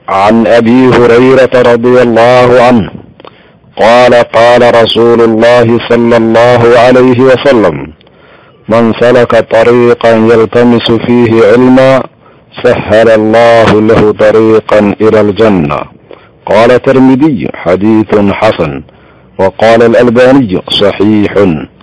عن ابي هريره رضي الله عنه قال قال رسول الله صلى الله عليه وسلم من سلك طريقا يلتمس فيه علما سهل الله له طريقا الى الجنه قال الترمذي حديث حسن وقال الالباني صحيح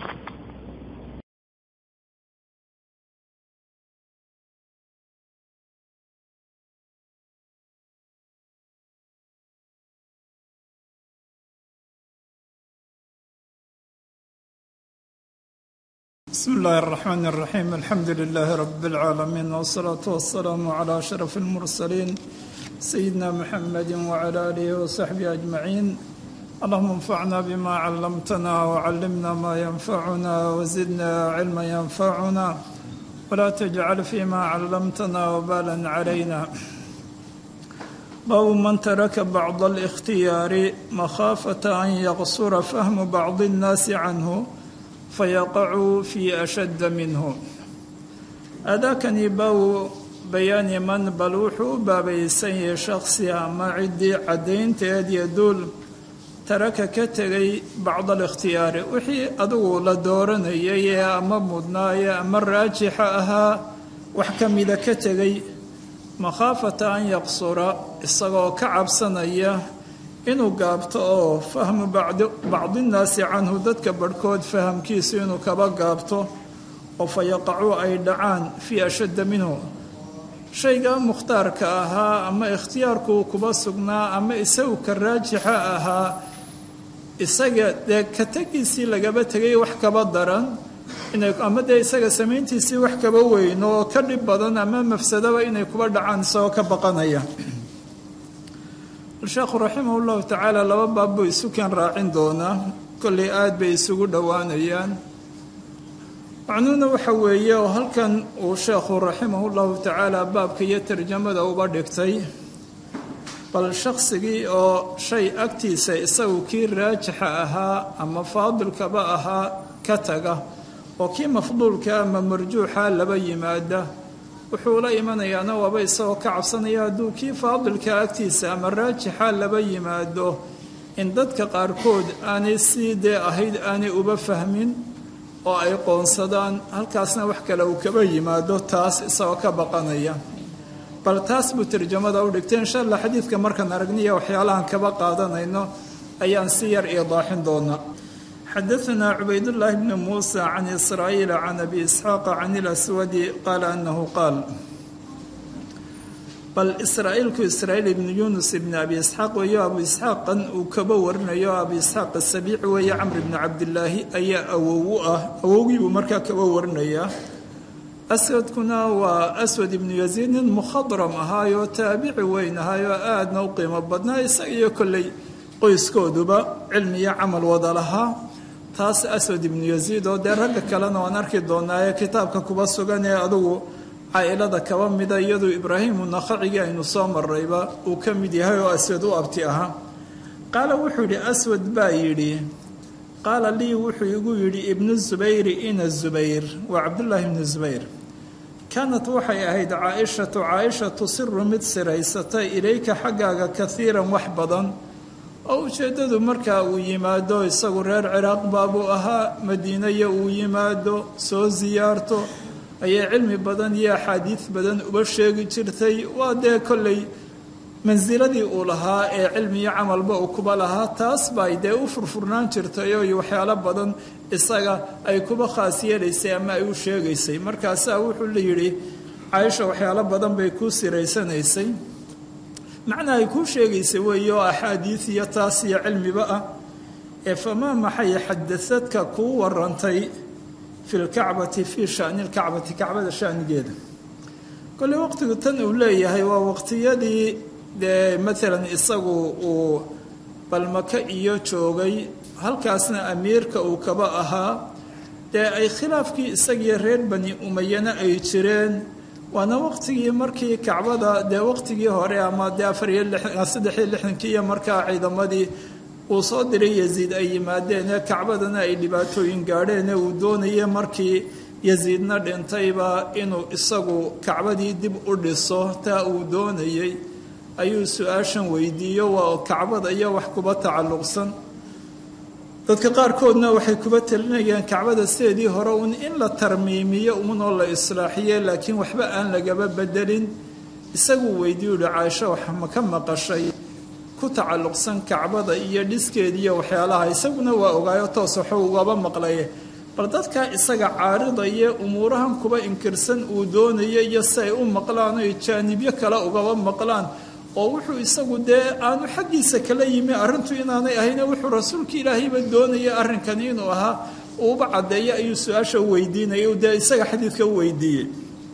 بسم الله الرحمن الرحيم الحمد لله رب العالمين والصلاة والسلام على أشرف المرسلين سيدنا محمد وعلى آله وصحبه أجمعين اللهم انفعنا بما علمتنا وعلمنا ما ينفعنا وزدنا علما ينفعنا ولا تجعل فيما علمتنا وبالا علينا باب من ترك بعض الاختيار مخافة أن يقصر فهم بعض الناس عنه فيقع في أشد منه أذاكني باو بيان من بلوحو بابيسي شخصي أما عدي عدين تيد يدول ترك كتغي بعض الاختيار وحي أدو لدورني أما مدنايا أما الراجحة أها وحكم إذا كتغي مخافة أن يقصر إصغو كعب سنيه inuu gaabto oo fahmu bacdinnaasi canhu dadka barhkood fahamkiisu inuu kaba gaabto oo fa yaqacuu ay dhacaan fii ashadda minhu shayga mukhtaarka ahaa ama ikhtiyaarkuu kuba sugnaa ama isagu ka raajixa ahaa isaga dee ka tegiisii lagaba tegay wax kaba daran ama dee isaga samayntiisii wax kaba weyno oo ka dhib badan ama mafsadaba inay kuba dhacaan isagoo ka baqanaya sheekhu raximah llahu tacaala laba baab buu isu kan raacin doonaa kollay aada bay isugu dhowaanayaan macnuhuna waxa weeye oo halkan uu sheekhu raximah llahu tacaala baabka iyo tarjamada uba dhigtay bal shaqsigii oo shay agtiisa isagu kii raajixa ahaa ama faadilkaba ahaa ka taga oo kii mafduulka ama marjuuxa laba yimaada wuxuu la imanayaana waaba isagoo ka cabsanaya hadduu kii faadilka agtiisa ama raajixa laba yimaado in dadka qaarkood aanay sii dee ahayd aanay uba fahmin oo ay qoonsadaan halkaasna wax kale uu kaba yimaado taas isagoo ka baqanaya bal taas buu tarjamada u dhigtay insha allah xadiidka markaan aragniya waxyaalahan kaba qaadanayno ayaan si yar iidaaxin doonaa xadaثna cubaydالlahi bn muسى can isrاaيil can abi isxaaq can اlaswadi qaala anahu qaal bal israa'iilku israa'iil ibn yunus ibn abi isxaaq weeyo abu isxaaqan uu kaba warinayo abu isxaaq asabiici weeye camr bn cabdilaahi ayaa awow u ah awowgii buu markaa kaba warinayaa aswadkuna waa aswad ibnu yaziid nin mukhadram ahaayoo taabici weyn ahaayoo aadna u qiimo badnaa isaga iyo kolley qoyskooduba cilmi iyo camal wada lahaa taas aswad ibnu yaziid oo dee ragga kalena waan arki doonaa ee kitaabka kuba sugan ee adugu caa-ilada kaba mida iyaduu ibraahimu nakhacigii aynu soo marayba uu ka mid yahay oo aswad u abti ahaa qaala wuxuu yidhi aswad baa yidhi qaala lii wuxuu igu yidhi ibnu zubayri ina zubayr waa cabdullaahi ibnu zubayr kaanat waxay ahayd caaishatu caaisha tusiru mid siraysata ilayka xaggaaga kaiiran wax badan oo ujeeddadu markaa uu yimaado isagu reer ciraaq baabuu ahaa madiinaya uu yimaado soo siyaarto ayay cilmi badan iyo axaadiid badan uba sheegi jirtay waa dee kolley mansiladii uu lahaa ee cilmi iyo camalba uu kuba lahaa taas bay dee u furfurnaan jirtay oo waxyaalo badan isaga ay kuba khaas yeelaysay ama ay u sheegaysay markaasaa wuxuu la yidhi caaisha waxyaalo badan bay kuu siraysanaysay macnaa ay kuu sheegaysay weeye oo axaadiid iyo taas iyo cilmiba ah ee famaa maxay xadasadka kuu warantay fi lkacbati fii shani lkacbati kacbada shanigeeda kolley waqtigu tan uu leeyahay waa waqtiyadii dee maalan isagu uu balmaka iyo joogay halkaasna amiirka uu kaba ahaa dee ay khilaafkii isagiyo reer bani umayana ay jireen waana waqtigii markii kacbada dee waqtigii hore ama dee afariyo saddexiyo lixdankii iyo markaa ciidamadii uu soo diray yaziid ay yimaadeen ee kacbadana ay dhibaatooyin gaadheen ee uu doonayay markii yaziidna dhintayba inuu isagu kacbadii dib u dhiso taa uu doonayey ayuu su-aashan weydiiyo waa kacbada iyo wax kuba tacalluqsan dadka qaarkoodna waxay kuba talinayaan kacbada sideedii hore uun in la tarmiimiyo uunoo la islaaxiye laakiin waxba aan lagaba bedelin isaguu weydiiyu uhi caaisho wax ma ka maqashay ku tacalluqsan kacbada iyo dhiskeediiyo waxyaalaha isaguna waa ogaayo toos waxuu ugaba maqlaye bal dadkaa isaga caaridaya umuurahan kuba inkirsan uu doonaya iyo si ay u maqlaan oy jaanibyo kale ugaba maqlaan oo wuxuu isagu dee aanu xaggiisa kala yimi arrintu inaanay ahayne wuxuu rasuulka ilaahayba doonaya arrinkani inuu ahaa uuba caddeeyo ayuu su-aasha u weydiinaya dee isaga xadiidka u weydiiyey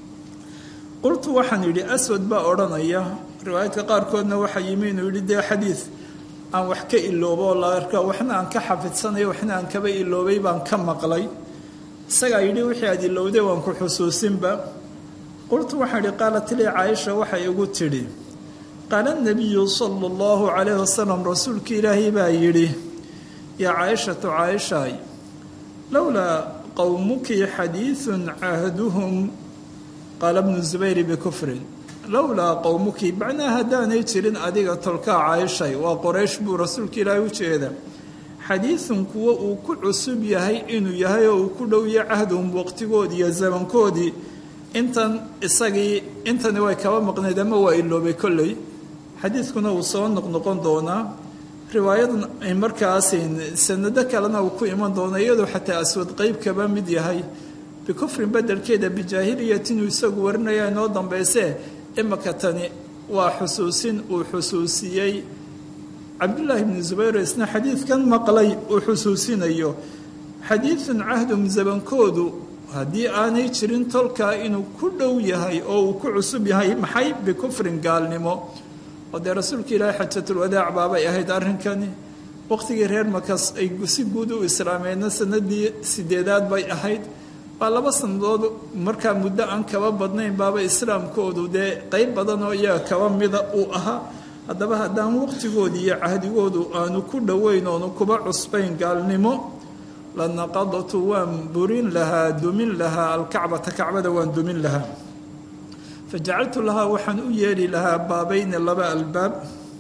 qultu waxaan yidhi aswad baa odhanaya riwaayadka qaarkoodna waxaa yimi inuu yidhi dee xadiid aan wax ka iloobo oo la arka waxna aan ka xafidsanayo waxna aan kaba iloobay baan ka maqlay isagaa yidhi wixii aad ilowday waan ku xusuusinba qultu waxaan idhi qaalat lii caaisha waxay igu tidhi qaala nabiyu sala allahu calayhi wasalam rasuulka ilaahay baa yidhi yaa caaishatu caaishaay lowlaa qowmuki xadiidun cahduhum qaala bnu zubayri bikufrin lowlaa qowmuki macnaa haddaanay jirin adiga tolkaa caaishay waa qoraysh buu rasuulka ilaahay u jeeda xadiidun kuwo uu ku cusub yahay inuu yahay oo uu ku dhowya cahduhum waqtigoodii iyo zamankoodii intan isagii intani way kaba maqnayd ama waa iloobay kolley xadiidkuna uu soo noqnoqon doonaa riwaayadan markaas sanado kalena uu ku iman doona iyadoo xataa aswad qeyb kaba mid yahay bikufrin bedelkeeda bijaahiliyatin uu isagu warinaya inoo dambaysee imaka tani waa xusuusin uu xusuusiyey cabdullaahi bni zubayr isna xadiidkan maqlay uu xusuusinayo xadiidun cahdum zabankoodu haddii aanay jirin tolkaa inuu ku dhow yahay oo uu ku cusub yahay maxay bikufrin gaalnimo oo dee rasuulka ilaahi xajatulwadaac baabay ahayd arrinkani waqtigii reer makas ay si guud u islaameenna sanadii sideedaad bay ahayd waa laba sannadood markaa muddo aan kaba badnayn baaba islaamkoodu dee qeyb badan oo iyaga kaba mida uu ahaa haddaba haddaan waqtigoodii iyo cahdigoodu aanu ku dhoweyn oonu kuba cusbayn gaalnimo lanaqadtu waan burin lahaa dumin lahaa alkacbata kacbada waan dumin lahaa fajacaltu lahaa waxaan u yeeli lahaa baabayni laba albaab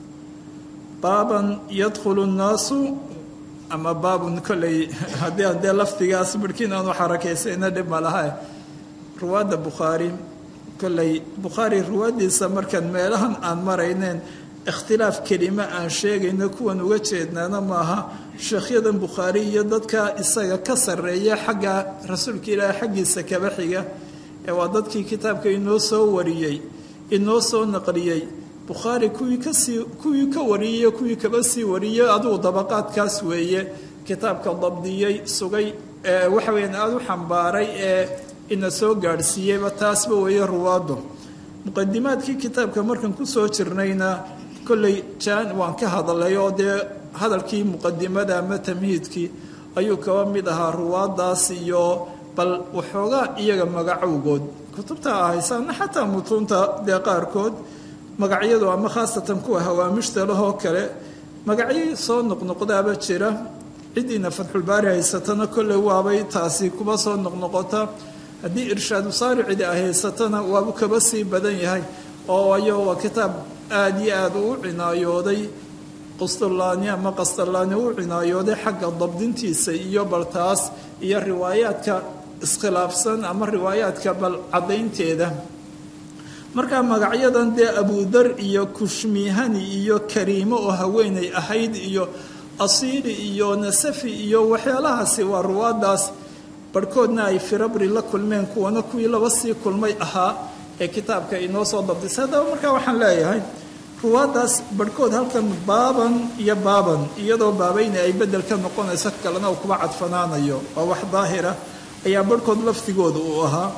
baaban yadkhulu nnaasu ama baabun kolley haddii aan dee lafdigaas barhkiin aanu xarakaysayna dhib ma laha ruwaadda bukhaari kolley bukhaari ruwaaddiisa markaan meelahan aan marayneen ikhtilaaf kelime aan sheegayno kuwan uga jeednaana maaha sheekhyadan bukhaari iyo dadka isaga ka sarreeya xagga rasuulka ilaahi xaggiisa kaba xiga ee waa dadkii kitaabka inoo soo wariyey inoo soo naqliyey bukhaari kuwii kasii kuwii ka wariyey kuwii kaba sii wariyey adugu dabaqaadkaas weeye kitaabka dabdiyey sugay waxa weyaan aada u xambaaray ee ina soo gaadhsiiyeyba taasba weeye ruwaaddu muqadimaadkii kitaabka markan kusoo jirnayna kolley jaan waan ka hadalay oo dee hadalkii muqadimada ama tamhiidkii ayuu kaba mid ahaa ruwaaddaas iyo bal waxoogaa iyaga magacowgood kutubta ahaysaana xataa mutuunta dee qaarkood magacyadu ama khaasatan kuwa hawaamishta lahoo kale magacyo soo noqnoqdaaba jira ciddiina fatxulbaari haysatana kolley waabay taasi kuba soo noqnoqota haddii irshaadu saaricidi ay haysatana waabu kaba sii badan yahay oo ayo waa kitaab aada iyo aada u cinaayooday qustulaani ama qastalaani u cinaayooday xagga dabdintiisa iyo baltaas iyo riwaayaadka iskhilaafsan ama riwaayaadka bal caddaynteeda markaa magacyadan dee abudar iyo kushmihani iyo kariimo oo haweenay ahayd iyo asiili iyo nasafi iyo waxyaalahaasi waa ruwaadaas barhkoodna ay firabri la kulmeen kuwana kuwii laba sii kulmay ahaa ee kitaabka inoo soo dabdisay haddaba markaa waxaan leeyahay ruwaadaas barhkood halkan baaban iyo baaban iyadoo baabayna ay bedel ka noqonayso kalena uu kuba cadfanaanayo waa wax daahira ayaa barhkood lafdigooda uu ahaa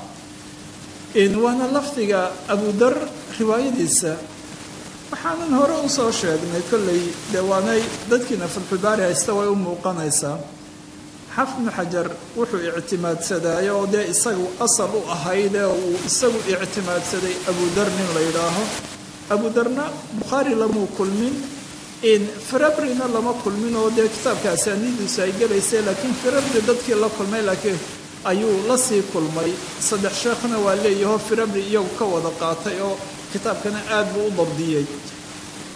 waana lafdiga abudar riwaayadiisa waxaanan hore usoo sheegnay kolley dee waanay dadkiina fatxulbaari haysta way u muuqanaysaa xafnu xajar wuxuu ictimaadsadaayo oo dee isagu asal u ahaydee uu isagu ictimaadsaday abudar nin la yidhaaho abudarna bukhaari lamuu kulmin firabrina lama kulmin oo dee kitaabka asaanidiisu ay gelaysay laakiin firabri dadkii la kulmay laakiin ayuu la sii kulmay saddex sheekhna waa leeyahoo firabri iyagu ka wada qaatay oo kitaabkana aad buu u dabdiyey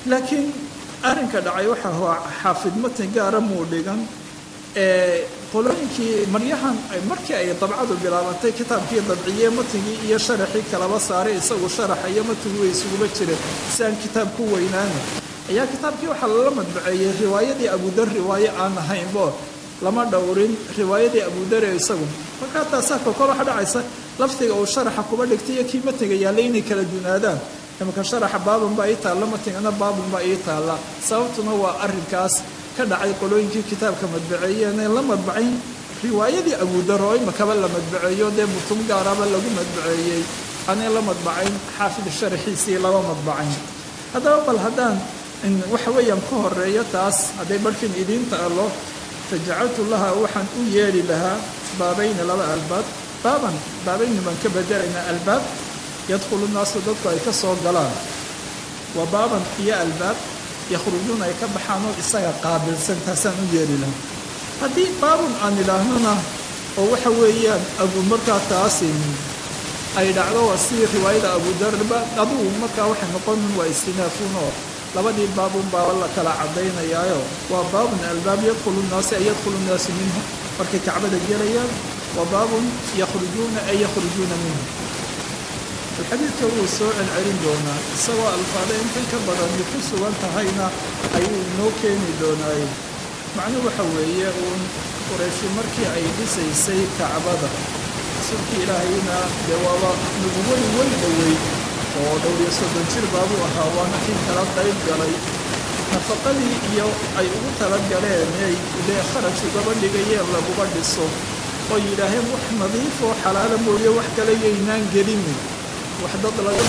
laakiin arrinka dhacay waxa hua xaafid matn gaara muu dhigan qolooyinkii maryahan markii ay dabcadu bilaabantay kitaabkii dabciye matnigii iyo sharaxii kalaba saaray isagu sharaxa iyo matnigu way isuguba jireen si aan kitaab ku weynaana ayaa kitaabkii waxaa lala madbaceeyey riwaayadii abudar riwaaye aan ahaynbo lama dhowrin riwaayadii abudare isagu markaa taasaa kokol waxa dhacaysa lafdiga uu sharaxa kuba dhigtay iyo kii matniga yaallay inay kala dunaadaan imaka sharaxa baabun baa ii taalla matnigana baabun baa ii taalla sababtuna waa arrinkaas ka dhacay qolooyinkii kitaabka madbaceeyeenee la madbacayn riwaayadii abudar oo imakaba la madbaceeyo dee mutum gaaraba lagu madbaceeyey anay la madbacayn xaafid sharaxiisii lama madbacayn haddaba bal haddaan waxa weeyaan ka horeeyo taas hadday barhkin idiin taalo fajacaltu laha waxaan u yeeli lahaa baabayna laba albaab baaban baabayni baan ka bedelaynaa albaab yadkhulu naasu dadku ay ka soo galaan waa baaban iyo albaab yakhrujuuna ay ka baxaan oo isaga qaabilsan taasaan u yeeli lahaa haddii baabun aan idhaahnona oo waxa weeyaan abu markaa taasi ay dhacdo waa sidii riwaayada abudarba adugu markaa waxay noqonin waa istinaafuun oo labadii baabun baa la kala caddaynayaayo waa baabun albaab yadkhulu naasu ay yadkhulu naasu minhu markay kacbada gelayaan wa baabun yakhrujuuna ay yakhrujuuna minhu alxadiidka wuu soo celcelin doonaa isagoo alfaada intan ka badani ku sugan tahayna ayuu inoo keeni doonaaye macnuhu waxa weeye uun qurayshi markii ay dhisaysay kacbada rasuulkii ilaahayna dee waaba nubuwadi way dhowey oo dhowriyo soddon jir baabuu ahaa waana kii kala qayb galay nafaqadii iyo ay ugu talagaleen ay dee kharaj ugaba dhigayeen laguba dhiso oo yidhaaheen wax nadiif oo xalaala mooye wax kale yaynaan gelinin wax dad laga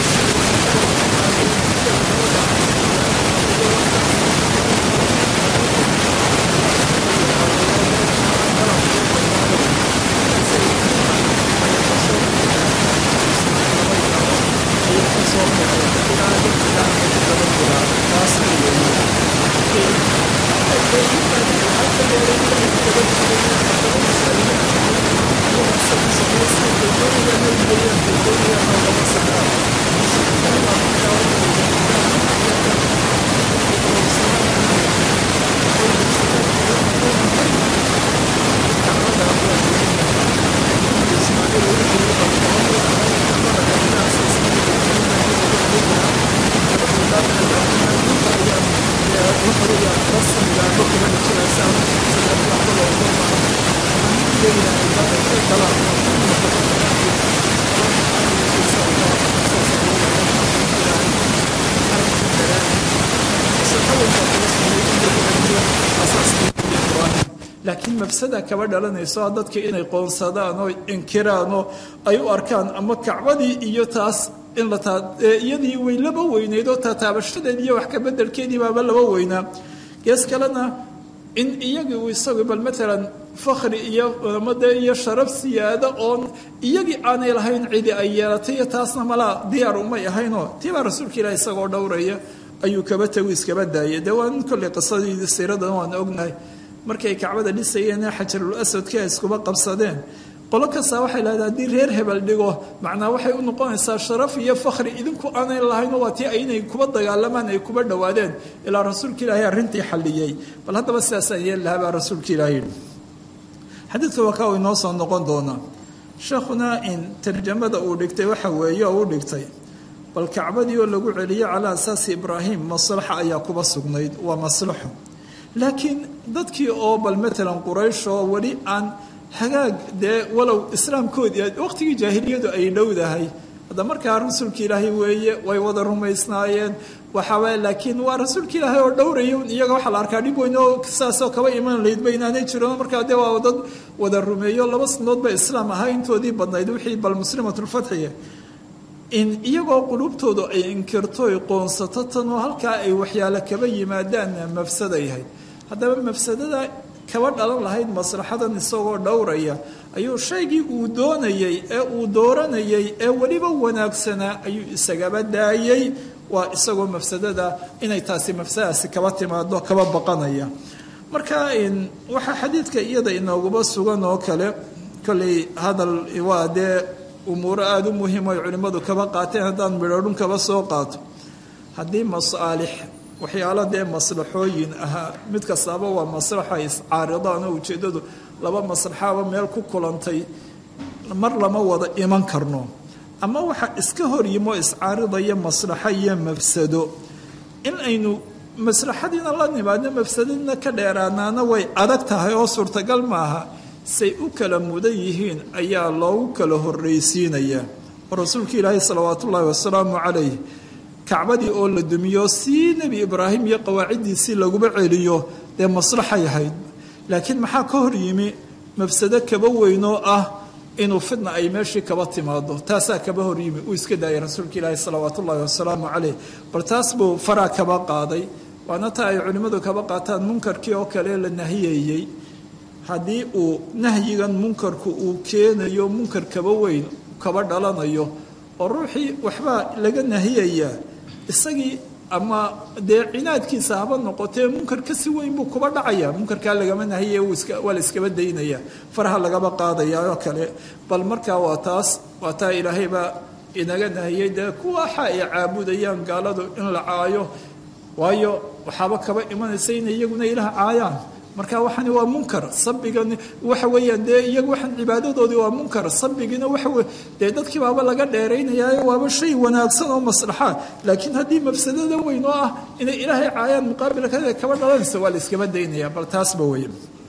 laakiin mafsada kaba dhalanayso dadka inay qoonsadaan oo inkiraan oo ay u arkaan ama kacbadii iyo taas in la iyadii way laba weynayd oo taataabashadeed iyo wax kabedelkeedii baaba laba weynaa gees kalena in iyagii uu isagu bal maalan fakhri iyo made iyo sharaf siyaado oon iyagii aanay lahayn cidi ay yeelatay iyo taasna malaa diyaar umay ahaynoo tiibaa rasuulka ilaah isagoo dhowraya ayuu kaba tagu iskaba daayay dee waa in kolley qisadii siiradan waan ognahay markay kacbada dhisayeen xajarul aswadkii ay iskuba qabsadeen qolo kastaa waxay lahayd haddii reer hebel dhigo macnaa waxay u noqonaysaa sharaf iyo fakhri idinku aanay lahayn waa tii inay kuba dagaalamaan ay kuba dhowaadeen ilaa rasuulka ilaahay arrintii xalliyey bal haddaba sidaasaan yeeli lahaa baa rasuulka ilaahay yidhi xadiidka waa kaa uu inoo soo noqon doonaa sheekhuna in tarjamada uu dhigtay waxa weeye oo u dhigtay bal kacbadii oo lagu celiyo calaa asaasi ibraahim maslaxa ayaa kuba sugnayd waa maslaxo laakiin dadkii oo bal maalan quraysh oo weli aan hagaag dee walow islaamkoodii waqtigii jaahiliyadu ay dhowdahay hadda markaa rasuulka ilaahay weeye way wada rumaysnaayeen waxaaba laakiin waa rasuulka ilaahay oo dhowraya iyaga waxaa la arkaa dhib weyn oo saasoo kaba iman laydba inaanay jirin markaa dee waa dad wada rumeeyo laba sanadood ba islaam ahaa intoodii badnayd wixii bal muslimatulfatxiga in iyagoo qulubtoodu ay inkirto ay qoonsato tanoo halkaa ay waxyaalo kaba yimaadaanna mafsada yahay haddaba mafsadada kaba dhalan lahayd maslaxadan isagoo dhowraya ayuu shaygii uu doonayey ee uu dooranayay ee weliba wanaagsanaa ayuu isagaba daayey waa isagoo mafsadada inay taasi mafsadadaasi kaba timaado kaba baqanaya marka waxaa xadiidka iyada inooguba sugan oo kale kolley hadal waa dee umuuro aada u muhiim ay culimmadu kaba qaateen haddaan midhodhun kaba soo qaato haddii masaalix waxyaalo dee maslaxooyin ahaa mid kastaaba waa maslaxa iscaaridaan oo ujeeddadu laba maslaxaaba meel ku kulantay mar lama wada iman karno ama waxa iska hor yimo iscaaridaya maslaxo iyo mafsado in aynu maslaxadiina la nimaadno mafsadadina ka dheeraanaana way adag tahay oo suurtagal maaha say u kala mudan yihiin ayaa loogu kala horraysiinayaa oo rasuulka ilaahi salawaat ullaahi wasalaamu calayh kacbadii oo la dumiyo sii nebi ibraahim iyo qawaaciddiisii laguba celiyo dee maslaxay ahayd laakiin maxaa ka hor yimi mafsado kaba weynoo ah inuu fidna ay meeshii kaba timaado taasaa kaba hor yimi uu iska daayay rasuulka ilaahi salawaat ullaahi wasalaamu calayh bal taas buu faraa kaba qaaday waana taa ay culimmadu kaba qaataan munkarkii oo kale la nahiyeeyey haddii uu nahyigan munkarku uu keenayo munkar kaba weyn kaba dhalanayo oo ruuxii waxbaa laga nahiyayaa isagii ama dee cinaadkiisa haba noqotee munkar kasi weyn buu kuba dhacaya munkarkaa lagama nahiya waa la iskaba daynaya faraha lagaba qaadaya oo kale bal markaa waa taas waa taa ilaahaybaa inaga nahiyey dee kuwaxa ay caabudayaan gaaladu in la caayo waayo waxaaba kaba imanaysa inay iyaguna ilaah caayaan marka waxani waa munkar sabigan waxa weeyaan dee iyagu waxaan cibaadadoodii waa munkar sabigina waxa dee dadkii baaba laga dheeraynayaayo waaba shay wanaagsan oo maslaxa laakiin haddii mafsadada weyn oo ah inay ilaahay caayaan muqaabilka kaba dhalanaysa waa la iskaba daynaya bal taasba wey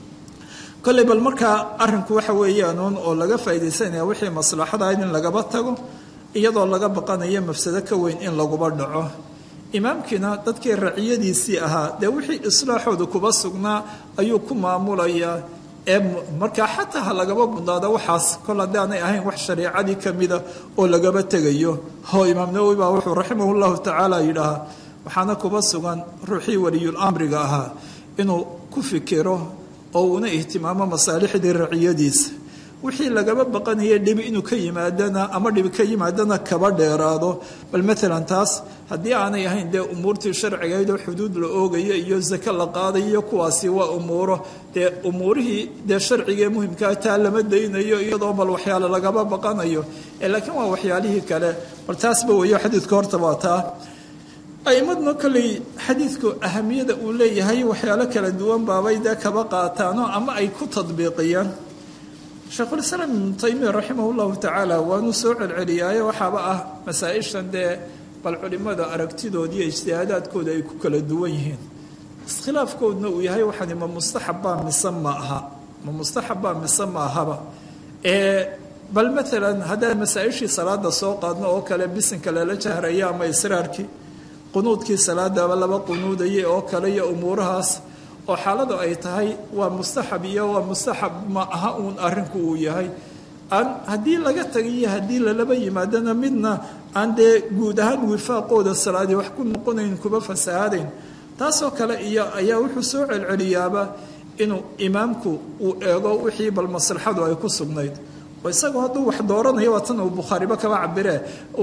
kolley bal markaa arrinku waxa weeyaanuun oo laga faaidaysanaya wixii maslaxada in lagaba tago iyadoo laga baqanayo mafsado ka weyn in laguba dhaco imaamkiina dadkii raciyadiisii ahaa dee wixii islaaxooda kuba sugnaa ayuu ku maamulayaa ee markaa xataa ha lagaba bundaado waxaas kol haddaanay ahayn wax shareicadii kamida oo lagaba tegayo ho imaam nawowi baa wuxuu raximah llahu tacaala yidhaahaa waxaana kuba sugan ruuxii waliyul amriga ahaa inuu ku fikiro oo uuna ihtimaamo masaalixdii raciyadiisa wixii lagaba baqanaya dhibi inuu ka yimaadana ama dhibi ka yimaadana kaba dheeraado bal maalan taas haddii aanay ahayn dee umuurtii sharcigayd oo xuduud la oogayo iyo zake la qaadayo kuwaasi waa umuuro dee umuurihii dee sharcigaee muhimkaa taa lama daynayo iyadoo bal waxyaale lagaba baqanayo laakiin waa waxyaalihii kale bal taasba weeyo xadiidka horta waa taa aimadna kolley xadiidku ahamiyada uu leeyahay waxyaalo kala duwan baabay dee kaba qaataano ama ay ku tadbiiqiyaan sheekhulislaam ibnu taymiya raximah llahu tacaala waanu soo celceliyaayo waxaaba ah masaa-ishan dee bal culimada aragtidooda iyo ijtihaadaadkooda ay ku kala duwan yihiin iskhilaafkoodna uu yahay waxani ma mustaxabbaa mise ma aha ma mustaxabbaa mise ma ahaba ee bal maalan haddaan masaa-ishii salaada soo qaadno oo kale bisinka lala jahraya ama israarkii qunuudkii salaadaba laba qunuudaya oo kale iyo umuurahaas oo xaaladu ay tahay waa mustaxab iyo waa mustaxab ma aha uun arrinku uu yahay aan haddii laga tagayo haddii lalaba yimaadana midna aan dee guud ahaan wifaaqooda salaadii wax ku noqonayn kuba fasahaadayn taasoo kale iyo ayaa wuxuu soo celceliyaaba inuu imaamku uu eego wixii bal maslaxadu ay ku sugnayd oo isagoo hadduu wax dooranayo waa tan uu bukhaariba kaba cabiree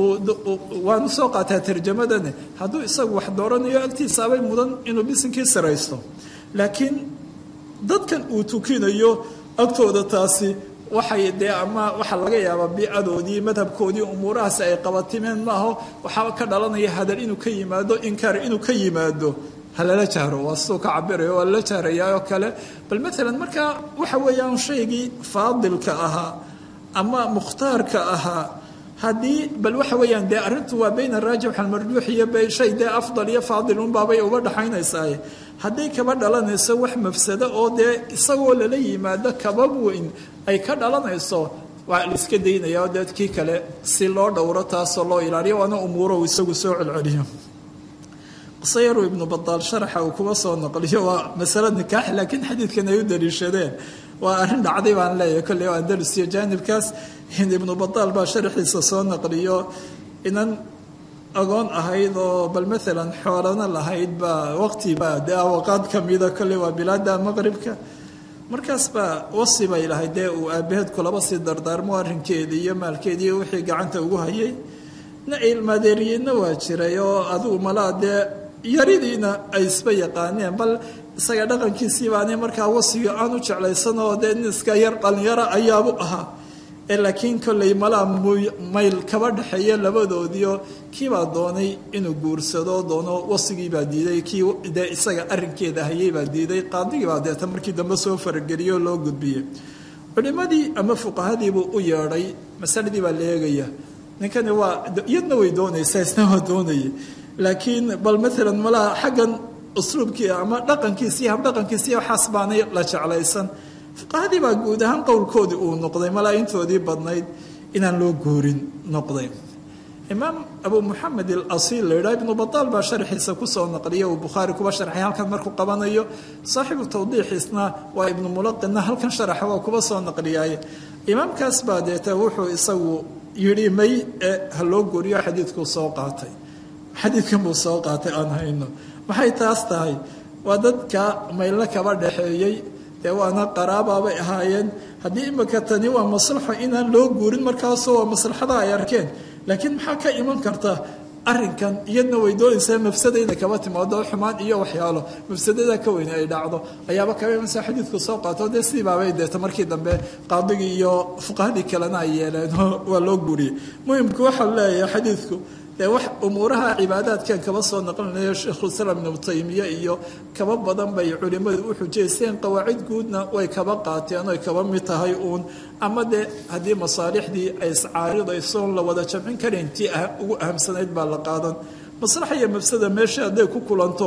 waanu soo qaataa tarjamadani hadduu isagu wax dooranayo agtiisaabay mudan inuu bisinkii saraysto laakiin dadkan uu tukinayo agtooda taasi waxay dee ama waxaa laga yaabaa biicadoodii madhabkoodii umuurahaasi ay qabatimeen maaho waxaa ka dhalanaya hadal inuu ka yimaado inkaar inuu ka yimaado halala jahro waa siduu ka cabirayo waa lala jahrayaa oo kale bal maalan markaa waxa weeyaan shaygii faadilka ahaa ama mukhtaarka ahaa haddii bal waxa weeyaan dee arrintu waa bayna raajix almarjuux iyo shay dee afdal iyo faadil unbaabay uga dhaxaynaysaa hadday kaba dhalanayso wax mafsado oo dee isagoo lala yimaado kabab weyn ay ka dhalanayso waa la iska daynaya oo dee kii kale si loo dhowro taasoo loo ilaaliyo waana umuuro uu isagu soo celceliyo qisayaru ibnu badaal sharaxa uu kuba soo naqliyo waa masalo nikaax laakiin xadiidkan ay u daliishadeen waa arrin dhacday baan leeyahay kolley o andalus iyo jaanibkaas ibnu badaal baa sharaxiisa soo naqliyo inan agoon ahayd oo bal maalan xoolana lahayd baa waqtiba dee awaqaad kamida kolley waa bilaada maqribka markaas baa wasi bay lahayd dee uu aabaheed kulaba sii dardaarmo arrinkeedii iyo maalkeedii iyo wixii gacanta ugu hayay na ilmaadeeriyeyna waa jiray oo adigu malaa dee yaridiina ay isba yaqaaneen bal isaga dhaqankiisii baani markaa wasiga aan u jeclaysan oo dee nin iska yar dhalinyaro ayaabu ahaa ee laakiin kolley malaa mayl kaba dhexeeya labadoodiio kiibaa doonay inuu guursado doono wasigiibaa diiday kii dee isaga arinkeeda hayeybaa diiday qaadigiibaa deeta markii dambe soo farageliyo loo gudbiyey culimadii ama fuqahadiibuu u yeedhay masaladii baa la eegaya ninkani waa iyadna way doonaysaa isna waa doonaya laakiin bal maalan malaha xaggan usluubkii ama dhaqankiisi habdhaqankiisi waxaas baanay la jeclaysan fuqahadii baa guud ahaan qowlkoodii uu noqday malaa intoodii badnayd inaan loo goorin noqday imaam abu muxamed alasiil la yidhaha ibnu badaal baa sharxiisa kusoo naqliya uu bukhaari kuba sharxay halkan markuu qabanayo saaxiibu tawdiixiisna waa ibnu mulaqinna halkan sharaxa waa kuba soo naqliyaaye imaamkaas baa deeta wuxuu isagu yidhi may ee ha loo gooriyo xadiidkuu soo qaatay xadiidkan buu soo qaatay aan hayno maxay taas tahay waa dadka maylna kaba dhexeeyey dee waana qaraabaabay ahaayeen haddii imika tani waa maslaxo inaan loo guurin markaasoo waa maslaxada ay arkeen laakiin maxaa ka iman karta arinkan iyadna way doonaysaa mafsada inay kaba timaado xumaan iyo waxyaalo mafsadada ka weyne ay dhacdo ayaaba kaba imansa xadiidku soo qaato dee sidiibaabay deeta markii dambe qaadigii iyo fuqahadii kalena ay yeeleen waa loo guuriyey muhimku waxaa leeyahay xadiidku dee wax umuuraha cibaadaadkan kaba soo naqlinayo sheikhulislaam ibnu taymiye iyo kaba badan bay culimmadu u xujaysteen qawaacid guudna way kaba qaateen oy kaba mid tahay uun ama dee haddii masaalixdii ay iscaaridaysoon la wada jamcin karayn tii ugu ahamsanayd baa la qaadan maslaxa iyo mafsada meesha hadday ku kulanto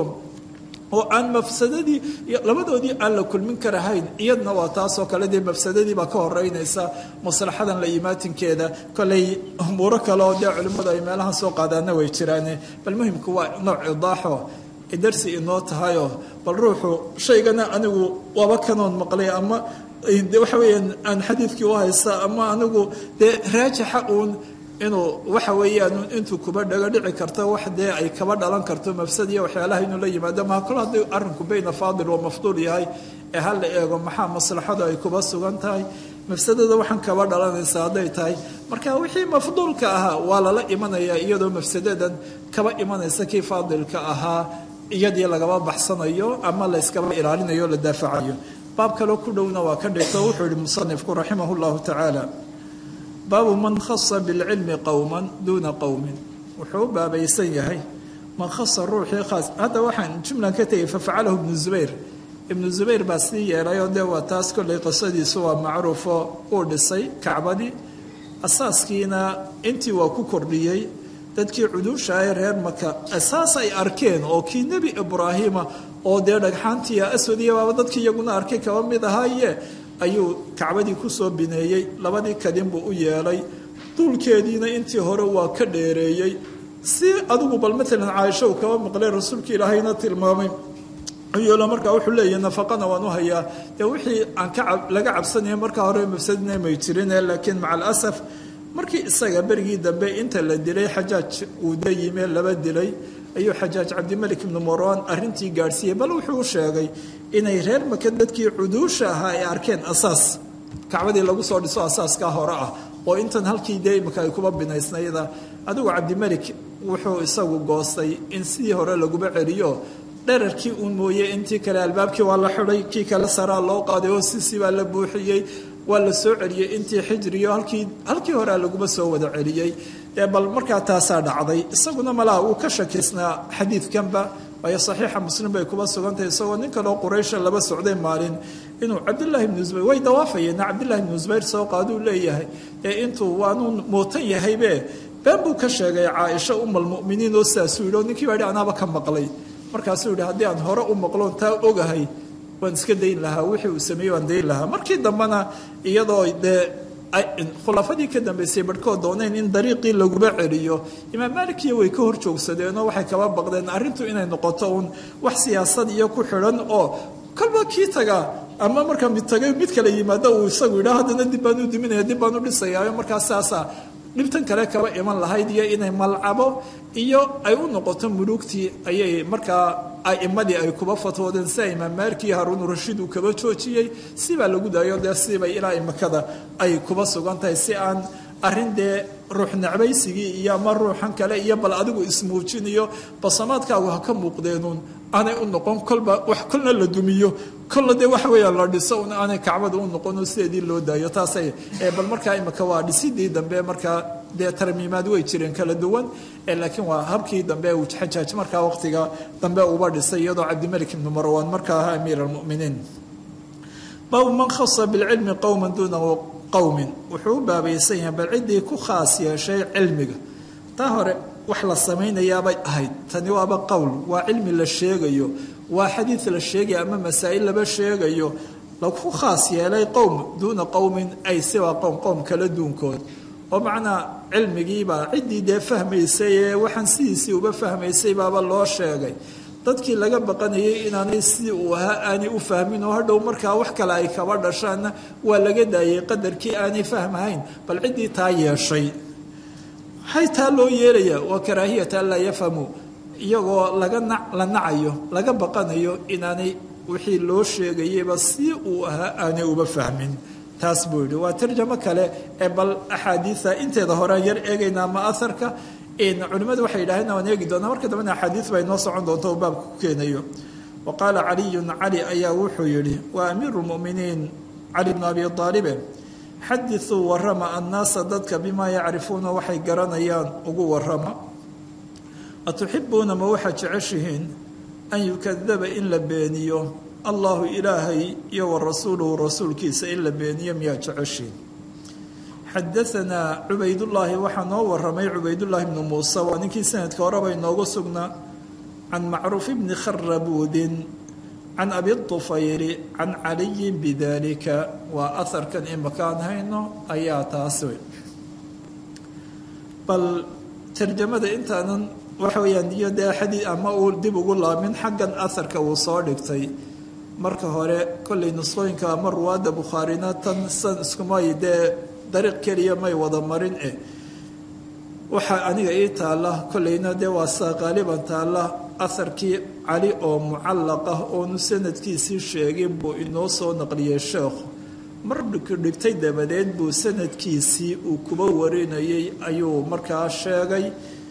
oo aan mafsadadii labadoodii aan la kulmin karahayn iyadna waa taasoo kale dee mafsadadii baa ka horeynaysa maslaxadan la imaatinkeeda koley umuuro kale oo dee culimmadu ay meelahan soo qaadaana way jiraane bal muhimku waa nooc idaaxo darsi inoo tahayoo bal ruuxu shaygana anigu waaba kanoon maqlay ama waxa weeyaan aan xadiidkii u haysta ama anigu dee raajixa uun inuu waxa weeyaan intuu kuba dhago dhici karto wax dee ay kaba dhalan karto mafsad iyo waxyaalaha inuu la yimaado maa kol haddii arrinku bayna faadil wa mafduul yahay ee ha la eego maxaa maslaxadu ay kuba sugan tahay mafsadada waxaan kaba dhalanaysa hadday tahay marka wixii mafduulka ahaa waa lala imanayaa iyadoo mafsadadan kaba imanaysa kii faadilka ahaa iyadii lagaba baxsanayo ama la yskaba ilaalinayo o la daafacayo baab kaloo ku dhowna waa ka dhigto wuxuu yihi musanifku raximah llahu tacaala baabu man khasa bilcilmi qowman duuna qowmin wuxuu u baabaysan yahay man khasa ruuxii khaas hadda waxaan jumlan ka tegay fafacalahu ibnu zubayr ibnu zubayr baa sii yeelayoo dee waa taas kollay qisadiisu waa macruufo uu dhisay kacbadii asaaskiina intii waa ku kordhiyey dadkii cuduusha ahe reer maka asaas ay arkeen oo kii nebi ibraahima oo dee dhagxaantiiya aswadiya baaba dadkii iyaguna arkay kaba mid ahaaye ayuu kacbadii kusoo bineeyey labadii kadin buu u yeelay duulkeediina intii hore waa ka dheereeyey si adigu bal matalan caaisho uu kaba maqlay rasuulka ilaahayna tilmaamay yeelo markaa wuxuu leeyahy nafaqana waan u hayaa dee wixii aan ka laga cabsanaya markaa hore mafsadina may jirine laakiin maca alasaf markii isaga berigii dambe inta la dilay xajaaj uu da yime laba dilay ayuu xajaaj cabdimalik ibnu marwan arrintii gaadhsiiyey bal wuxuu u sheegay inay reer maka dadkii cuduusha ahaa ay arkeen asaas kacbadii lagu soo dhiso asaaskaa hore ah oo intan halkii dee imika ay kuba binaysnayda adigu cabdimalik wuxuu isagu goostay in sidii hore laguba celiyo dherarkii uun mooye intii kale albaabkii waa la xidhay kii kale saraa loo qaaday oo sisii baa la buuxiyey waa la soo celiyey intii xijriyo halkii halkii horea laguma soo wada celiyey dee bal markaa taasaa dhacday isaguna malaha wuu ka shakiysnaa xadiidkanba waayo saxiixa muslim bay kuba sugantahay isagoo nin kaloo quraysha laba socday maalin inuu cabdillaahi ibnu zubayr way dawaafayeen cabdillahi ibnu zubayr soo qaaduu leeyahay ee intuu waanuu mootan yahaybe been buu ka sheegay caaisha umalmuminiin oo sidaasuu yidhi oo ninkii baa yidhi anaaba ka maqlay markaasuu yidhi haddii aan hore u maqloon taa ogahay waan iska dayn lahaa wixii uu sameeyey waan dayn lahaa markii dambena iyadoo dee khulaafadii ka dambeysay barhkood dooneen in dariiqii laguba celiyo imaam maalikiyo way ka hor joogsadeenoo waxay kaba baqdeen arrintu inay noqoto uun wax siyaasad iyo ku xidhan oo kolba kii tagaa ama markaa mid tagay mid kale yimaado uu isagu yidhaa haddana dib baan u diminaya dib baan u dhisayaayo markaa saasaa dhibtan kale kaba iman lahayd iyo inay malcabo iyo ay u noqoto muluugtii ayay markaa aimadii ay kuba fatwoodeen sida imaam maaliki iyo haruun rashiid uu kaba joojiyey sibaa lagu daayo dee sibay ilaa imakada ay kuba sugan tahay si aan arrin dee ruux necbaysigii iyo ama ruuxan kale iyo bal adigu ismuujin iyo basamaadkaagu ha ka muuqdeenuun aanay u noqon kolba wax kolna la dumiyo kolla dee waxa weeyaan la dhiso un aanay kacbada u noqon sideedii loo daayo taasay bal markaa imika waa dhisidii dambe markaa dee tarmiimaad way jireen kala duwan laakiin waa habkii dambe uu xajaaj markaa waqtiga dambe uba dhisay iyadoo cabdimalik ibnu marwan markaa ahaa amiir almuminiin baabu man khasa bilcilmi qowman duuna qowmin wuxuu u baabaysan yahay bal ciddii ku khaas yeeshay cilmiga taa hore wax la samaynayaabay ahayd tani waaba qowl waa cilmi la sheegayo waa xadiid la sheegaya ama masaa'il laba sheegayo laku khaas yeelay qowm duuna qowmin ay siwaa qowm qowm kala duunkood oo macnaa cilmigiibaa ciddii dee fahmaysay ee waxaan sidiisii uba fahmaysay baaba loo sheegay dadkii laga baqanayay inaanay sidii uu ahaa aanay u fahmin oo hadhow markaa wax kale ay kaba dhashaanna waa laga daayay qadarkii aanay fahmahayn bal ciddii taa yeeshay maxay taa loo yeelayaa waa karaahiyata an laa yafhamu iyagoo laga na la nacayo laga baqanayo inaanay wixii loo sheegayeyba si uu ahaa aanay uba fahmin taas buu yihi waa tarjamo kale ee bal axaadiida inteeda hore yar eegaynaa ma aharka culimmadu waxay yidhaaheen waan eegi doonaa marka dambena axaadiid baa inoo socon doonta oo baabka ku keenayo wa qaala caliyun cali ayaa wuxuu yidhi waa amiiru lmuminiin cali bnu abi aalibe xadiثuu warama annaasa dadka bimaa yacrifuuna waxay garanayaan ugu warama atuxibuuna ma waxaad jeceshihiin an yukadaba in la beeniyo allahu ilaahay iyo wa rasuuluhu rasuulkiisa in la beeniyo miyaa jeceshiin xadaanaa cubaydullaahi waxaa noo waramay cubaydullaahi bnu muuse waa ninkii sanadka horeba inoogu sugnaa can macruuf bni kharabuudin can abi طufayri can caliyin bidalika waa aharkan imakaan hayno ayaa taas wey bal tarjamada intaanan waxa weyaan iyo dee xadii ama uu dib ugu laamin xaggan aharka uu soo dhigtay marka hore kollay nusqooyinka ama ruwaadda bukhaarina tan san iskumay dee dariiq keliya may wada marin eh waxaa aniga ii taalla kollayna dee waa saa qaaliban taalla aharkii cali oo mucallaq ah oonu sanadkiisii sheegin buu inoo soo naqliyey sheekhu mar dhigtay dabadeed buu sanadkiisii uu kuba warinayay ayuu markaa sheegay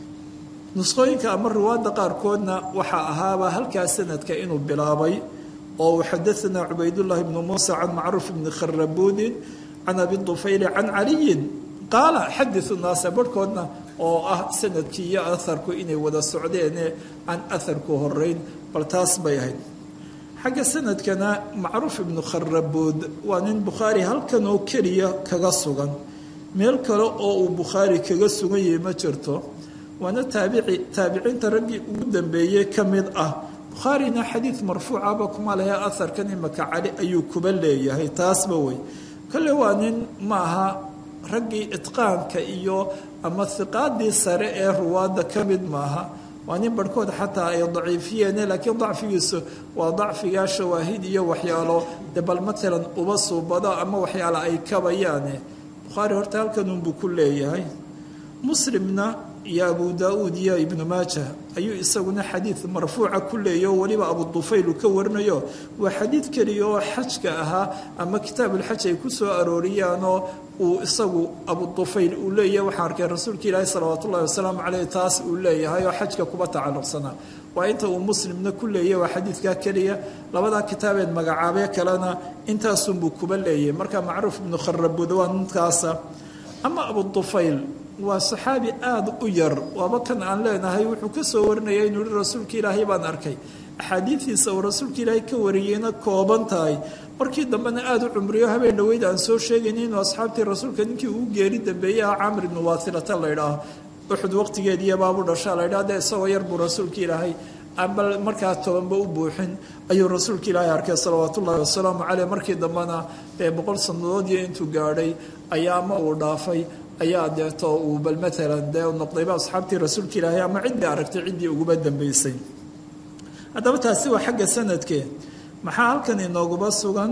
nusqooyinka ama riwaadda qaarkoodna waxaa ahaaba halkaa sanadka inuu bilaabay oo uu xadaanaa cubaydullaahi bnu muusa can macruuf bni kharabuudin can abi dufayli can caliyin qaala xadiu naasa barhkoodna oo ah sanadkii iyo aharku inay wada socdeene aan aharku horeyn bal taas bay ahayd xagga sanadkana macruuf ibnu kharabuud waa nin bukhaari halkan oo keliya kaga sugan meel kale oo uu bukhaari kaga sugan yahay ma jirto waana taabici taabiciinta raggii ugu dambeeyey ka mid ah bukhaarina xadiid marfuucaba kuma lehe aharkan imaka cali ayuu kuba leeyahay taasba wey kale waa nin maaha raggii itqaanka iyo ama hiqaadii sare ee ruwaadda ka mid maaha waa nin barhkood xataa ay daciifiyeene laakiin dacfigiisu waa dacfigaa shawaahid iyo waxyaalo de bal matalan uba suubado ama waxyaalo ay kabayaane bukhaari horta halkanunbuu ku leeyahay muslimna iyo abu daa-uud iyo ibnu maaja ayuu isaguna xadiid marfuuca ku leeyahy oo weliba abu dufayl uu ka warinayo waa xadiid keliya oo xajka ahaa ama kitaabulxaj ay ku soo arooriyaanoo uu isagu abu dufayl uu leeyahay waxaan arkay rasuulka ilaahi salawaat ullahi wasalaamu caleyh taas uu leeyahay oo xajka kuba tacalluqsanaa waa inta uu muslimna ku leeyahy waa xadiidkaa keliya labadaa kitaabeed magacaabee kalena intaasunbuu kuba leeyahay marka macruuf ibnu kharabuud waa ninkaasa ama abu dufayl waa saxaabi aada u yar waaba kan aan leenahay wuxuu ka soo warinaya inuu yihi rasuulka ilaahay baan arkay axaadiidiisa uu rasuulka ilaahay ka wariyeyna kooban tahay markii dambena aada u cumriyo habeen dhaweyd aan soo sheegayna inuu asxaabtii rasuulka ninkii ugu geeri dambeeyey ah camr ibnu waasilata la ydhaaho uxud waqtigeediiyo baabu dhashaa la ydhaha dee isagoo yar buu rasuulka ilaahay aba markaa tobanba u buuxin ayuu rasuulka ilaahay arkay salawaat ullaahi wasalaamu caleyh markii dambena dee boqol sannadood iyo intuu gaadhay ayaa ama uu dhaafay ayaa deeto uu bal maalan dee noqdayba asxaabtii rasuulka ilaahay ama ciddii aragtay ciddii uguba dambeysay haddaba taasi waa xagga sanadkee maxaa halkan inooguba sugan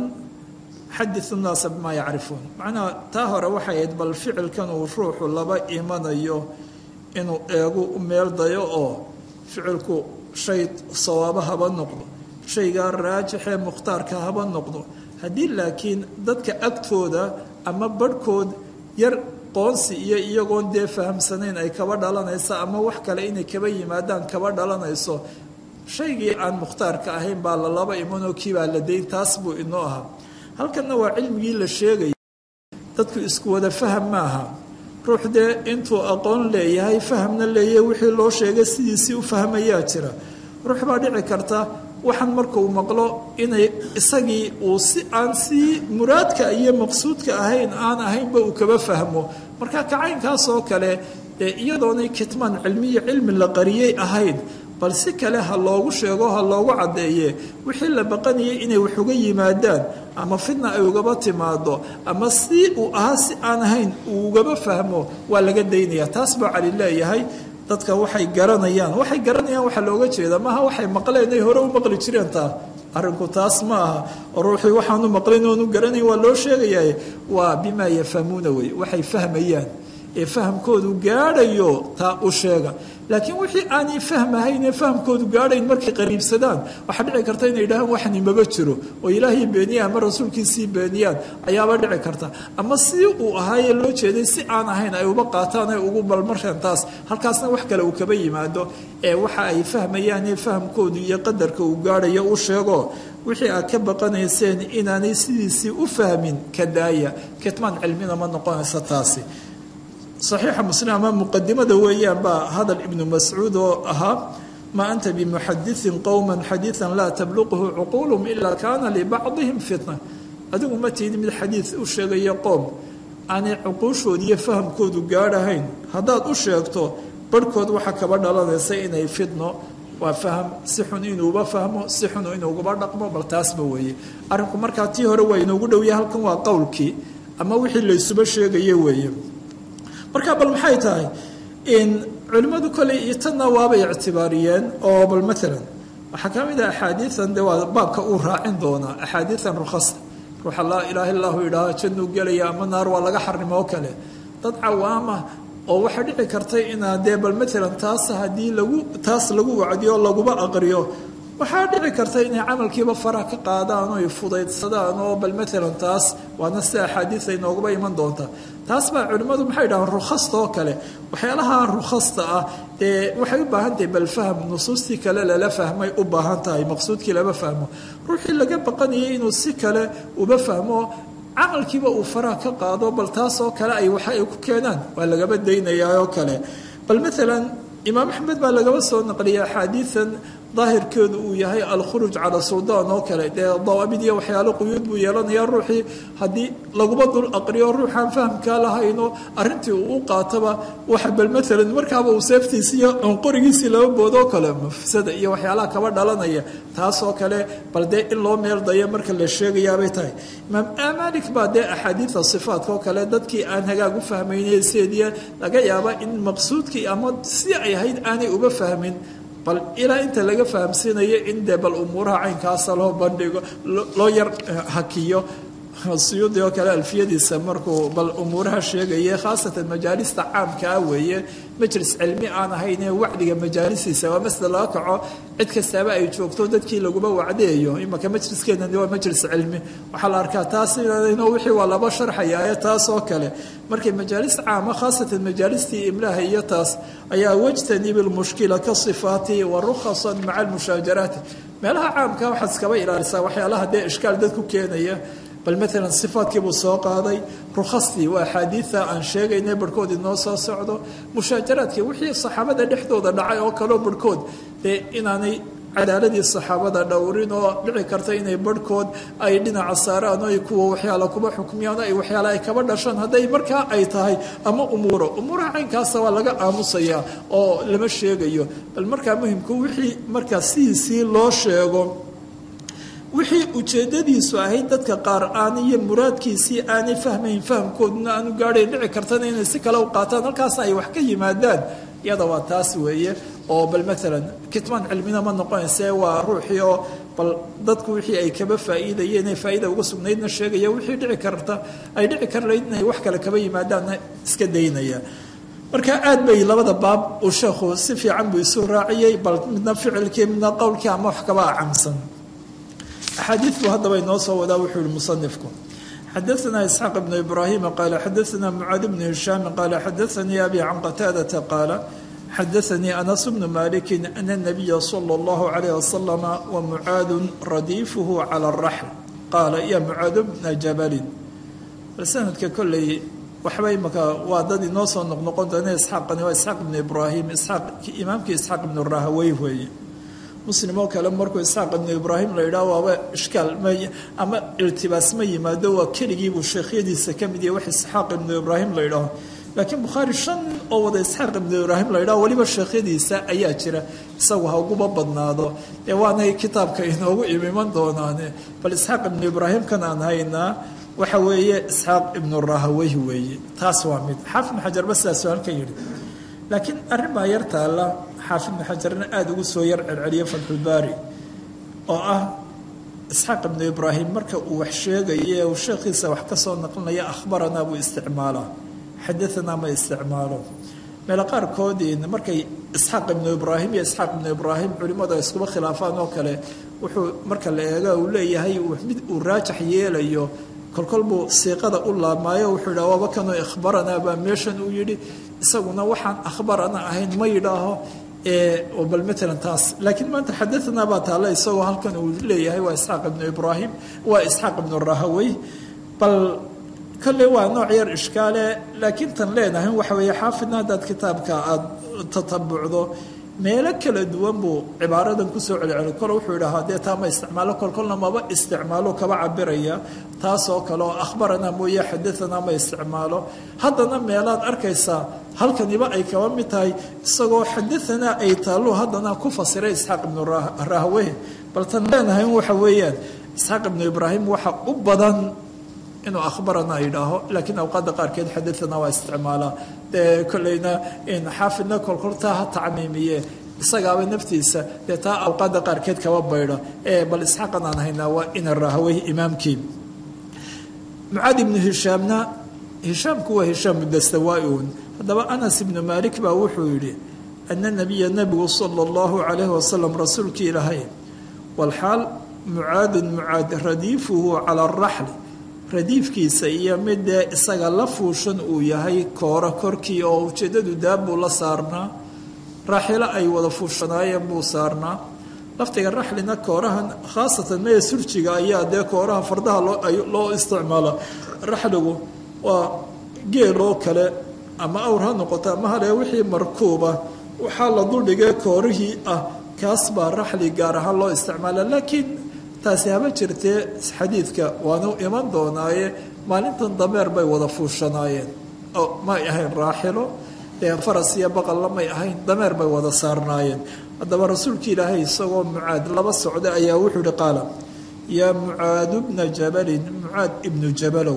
xadiu naasa bimaa yacrifuun macnaha taa hore waxay ahayd bal ficilkan uu ruuxu laba imanayo inuu eegu meel dayo oo ficilku shay sawaabo haba noqdo shaygaa raajixee mukhtaarka haba noqdo haddii laakiin dadka agtooda ama barhkood yar qoonsi iyo iyagoon dee fahamsanayn ay kaba dhalanayso ama wax kale inay kaba yimaadaan kaba dhalanayso shaygii aan mukhtaarka ahayn baa la laba imanoo kiibaa la dayn taas buu inoo ahaa halkanna waa cilmigii la sheegaya dadku isku wada faham maaha ruux dee intuu aqoon leeyahay fahamna leeyahay wixii loo sheegay sidiisii u fahmayaa jira ruux baa dhici karta waxaan markuu maqlo inay isagii uu si aan sii muraadka iyo maqsuudka ahayn aan ahaynba uu kaba fahmo marka kacaynkaas oo kale dee iyadoonay kitmaan cilmiyo cilmi la qariyey ahayn bal si kale ha loogu sheego ha loogu caddeeye wixii la baqanayay inay wax uga yimaadaan ama fidna ay ugaba timaado ama si uu ahaa si aan ahayn uu ugaba fahmo waa laga daynaya taas baa cali leeyahay dadka waxay garanayaan waxay garanayaan waxaa looga jeeda maaha waxay maqleen ay hore u maqli jireen taa arrinku taas ma aha oo ruuxii waxaanu maqlin oonu garanayn waa loo sheegayaa waa bimaa yafhamuuna wey waxay fahmayaan ee fahamkoodu gaadhayo taa u sheega laakiin wixii aanay fahmahayn ee fahamkoodu gaadhayn markay qariibsadaan waxaa dhici karta inay yidhahaan waxani maba jiro oo ilaahay beeniyaan ama rasuulkiisii beeniyaan ayaaba dhici karta ama si uu ahaayee loo jeeday si aan ahayn ay uba qaataan ay ugu balmareen taas halkaasna wax kale uu kaba yimaado ee waxa ay fahmayaan ee fahamkoodu iyo qadarka uu gaadhayo u sheego wixii aad ka baqanayseen inaanay sidiisii u fahmin ka daaya kitmaan cilmina ma noqonaysa taasi صaxiixa muslim ama muqadimada weeyaan baa hadal ibnu mascuud oo ahaa maa anta bimuxadiثin qowma xadiiثa laa tabluqhu cuquulhm ilaa kaana libacضihim fitna adigu ma tiidi mid xadiid u sheegaya qoom aanay cuquushoodi iyo fahamkoodu gaadhahayn haddaad u sheegto barhkood waxaa kaba dhalanaysa inay fitno waa faham si xun inuuba fahmo si xun inuuguba dhaqmo bal taasba weeye arrinku markaa tii hore waa inoogu dhowya halkan waa qowlkii ama wixii laysuba sheegaye weeye marka bal maxay tahay culimmadu koley iyo tanna waabay ictibaariyeen oo bal maalan waxaa ka mid ah axaadiian de waa baabka uu raacin doonaa axaadiian rukhasa ruuxa laa ilaaha illahu yidhaaha jannuu gelaya ama naar waa laga xarimo oo kale dad cawaama oo waxaa dhici karta inaa dee bal maalan taas haddii lagu taas lagu wacdiyo laguba aqriyo waxaa dhici karta inay camalkiiba faraha ka qaadaan oo ay fudaydsadaan oo bal maalan taas waana sida axaadiisa inooguba iman doonta taas baa culimmadu maxay dhahaan rukhasta oo kale waxyaalaha rukhasta ah dee waxay u baahan tahay bal fahm nusuustii kale lala fahmay u baahan tahay maqsuudkii lama fahmo ruuxii laga baqanayay inuu si kale uba fahmo camalkiiba uu faraha ka qaado bal taas oo kale ay waxa ay ku keenaan waa lagaba daynayaa oo kale bal maalan imaam axmed baa lagaba soo naqliyay axaadiian daahirkeedu uu yahay alkhuruuj cala suldaan oo kale dee dawaabid iyo waxyaalo quyuud buu yeelanayaa ruuxii haddii laguba dul aqriyo ruuxaan fahamkaa lahayno arrintii uu u qaataba waxa bal maalan markaaba uu seeftiisi iyo qorigiisii laba boodoo kale mafsada iyo waxyaalaha kaba dhalanaya taasoo kale bal dee in loo meel dayo marka la sheegayaabay tahay imaam malik baa dee axaadiida sifaatka oo kale dadkii aan hagaag u fahmayne seediya laga yaaba in maqsuudkii ama si ay ahayd aanay uba fahmin bal ilaa inta laga fahamsiinayo in dee bal umuuraha caynkaasa loo bandhigo loo yar hakiyo suyuudi oo kale alfiyadiisa markuu bal umuuraha sheegaya khaasatan majaalista caamkaa weeye majlis cilmi aan ahayn ee wacdiga majaalisiisa waa masla laga kaco cid kastaaba ay joogto dadkii laguba wacdeeyo imaka majliskeenani waa majlis cilmi waxaa la arkaa taas inno wixii waa laba sharxaya taas oo kale markay majaalis caama khaasatan majaalistii imlaha iyo taas ayaa wajtanib lmushkila ka sifaati wa rukhasan maca almushaajaraati meelaha caamka waxaad iskaba ilaalisaa waxyaalaha dee ishkaal dad ku keenaya bal maalan sifaadkiibuu soo qaaday rukhastii waa axaadiida aan sheegayna barhkood inoo soo socdo mushaajaraadkii wixii saxaabada dhexdooda dhacay oo kaleo barhkood dee inaanay cadaaladii saxaabada dhowrin oo dhici karta inay barhkood ay dhinaca saaraan oo ay kuwa waxyaala kuba xukmiyaan oo ay waxyaala ay kaba dhashaan hadday markaa ay tahay ama umuuro umuuraha caynkaasa waa laga aamusayaa oo lama sheegayo bal markaa muhimku wixii markaa sidiisii loo sheego wixii ujeedadiisu ahayd dadka qaar aan iyo muraadkiisii aanay fahmayn fahamkooduna aanu gaadhayn dhici kartana inay si kale u qaataan halkaasna ay wax ka yimaadaan iyada waa taas weeye oo bal maalan kitmaan cilmina ma noqonayse waa ruuxii oo bal dadku wixii ay kaba faa'iidayeen ee faa'iida uga sugnaydna sheegaya wixii dhici karta ay dhici karlayd inay wax kale kaba yimaadaanna iska daynaya marka aad bay labada baab uu sheekhu si fiican buu isu raaciyey bal midna ficilkii midna qowlkii ama wax kaba acamsan axaadiid buu haddaba inoo soo wadaa wuxuu yihi musanifku xadaثna isxaaq ibnu ibraahima qaala xadaثna mucaad bnu hishaami qaala xadaثanii abi can qataadata qaala xadaanii anas bnu maliki ana nabiya sala allahu calayh wasalama wa mucaadun radiifuhu cala araxl qaala ya mucaadu bna jabalin bal sanadka kolley waxba imaka waa dad inoo soo noqnoqon doona isxaaqani waa isxaaq ibnu ibraahim isxaaq imaamkii isxaaq ibnu rahawey weeye muslim oo kale markuu isxaaq ibnu ibraahim la yidhaah waaba ishkaal ma ama iltibaas ma yimaado waa keligiibuu sheekhyadiisa ka mid yahay wax isxaaq ibnu ibraahim la yidhaaho laakiin bukhaari shan oo wada isxaaq ibnu ibraahim la yidhaho weliba sheekhyadiisa ayaa jira isagu ha uguba badnaado ee waanay kitaabka inoogu imiman doonaane bal isxaaq ibnu ibraahim kan aan haynaa waxa weeye isxaaq ibnu rahaweyh weeye taas waa mid xaafid ibnu xajar ba sidaasuu halkan yidhi laakiin arrin baa yar taalla xaafid ibnu xajarna aada ugu soo yar celceliya fatxulbaari oo ah isxaaq ibnu ibraahim marka uu wax sheegaye uu sheekhiisa wax ka soo naqlinaya akhbaranaa buu isticmaalaa xadaanaa ma isticmaalo meelo qaarkoodiin markay isxaaq ibnu ibraahim iyo isxaaq ibnu ibraahim culimmadu ay iskuba khilaafaan oo kale wuxuu marka la eega uu leeyahay mid uu raajax yeelayo kolkol buu siiqada u laabmaayo wuxuu yidhaha waaba kanoo ikhbaranaa baa meeshan uu yidhi isaguna waxaan akhbarana ahayn ma yidhaaho bal maalan taas laakiin maanta xadaanaa baa taalla isagoo halkan uu leeyahay waa isxaaq ibnu ibraahim waa isxaaq ibnu rahawey bal kolley waa nooc yar ishkaale laakiin tan leenahay waxa weeye xaafidna haddaad kitaabka aada tatabucdo meelo kala duwan buu cibaaradan kusoo celceli kole wuxuu idhahaa dee taa ma isticmaalo kolkolna maba isticmaalo kaba cabiraya taasoo kale oo akhbaranaa mooye xadaanaa ma isticmaalo haddana meelaad arkaysaa halkaniba ay kaba mid tahay isagoo xadaanaa ay taallo haddana ku fasiray isxaaq ibnu rahwe bal tan leenahay waxa weeyaan isxaaq ibnu ibraahim waxa u badan inuu akhbarana yidhaaho laakiin awqaadda qaarkeed xadaanaa waa isticmaalaa dee kolleyna xaafidna kolkoltaa ha tacmiimiye isagaaba naftiisa dee taa awqaadda qaarkeed kaba baydha ee bal isxaaqan aan haynaa waa ina rahawey imaamkii mucaad ibnu hishaamna hishaamku waa hishaam mudastawaa-un haddaba anas ibnu maalik baa wuxuu yidhi ana nabiya nabigu sala allahu calayhi wasalam rasuulkii ilaahay walxaal mucaadun mucaad radiifuhu cala araxli radiifkiisa iyo midee isaga la fuushan uu yahay kooro korkii oo ujeeddadu daabbuu la saarnaa raaxilo ay wada fuushanaayeen buu saarnaa laftiga raxlina koorahan khaasatan mee surjiga ayaa dee kooraha fardaha loo isticmaala raxligu waa geeloo kale ama awr ha noqoto ama hale wixii markuuba waxaa la duldhigay koorihii ah kaas baa raxli gaar ahaan loo isticmaala laakiin taasi haba jirtee xadiidka waanu iman doonaaye maalintan dameer bay wada fuushanaayeen oo may ahayn raaxilo dee faras iyo baqalla may ahayn dameer bay wada saarnaayeen haddaba rasuulka ilaahay isagoo mucaad laba socda ayaa wuxuu ihi qaala yaa mucaadu bna jabalin mucaad ibnu jabalow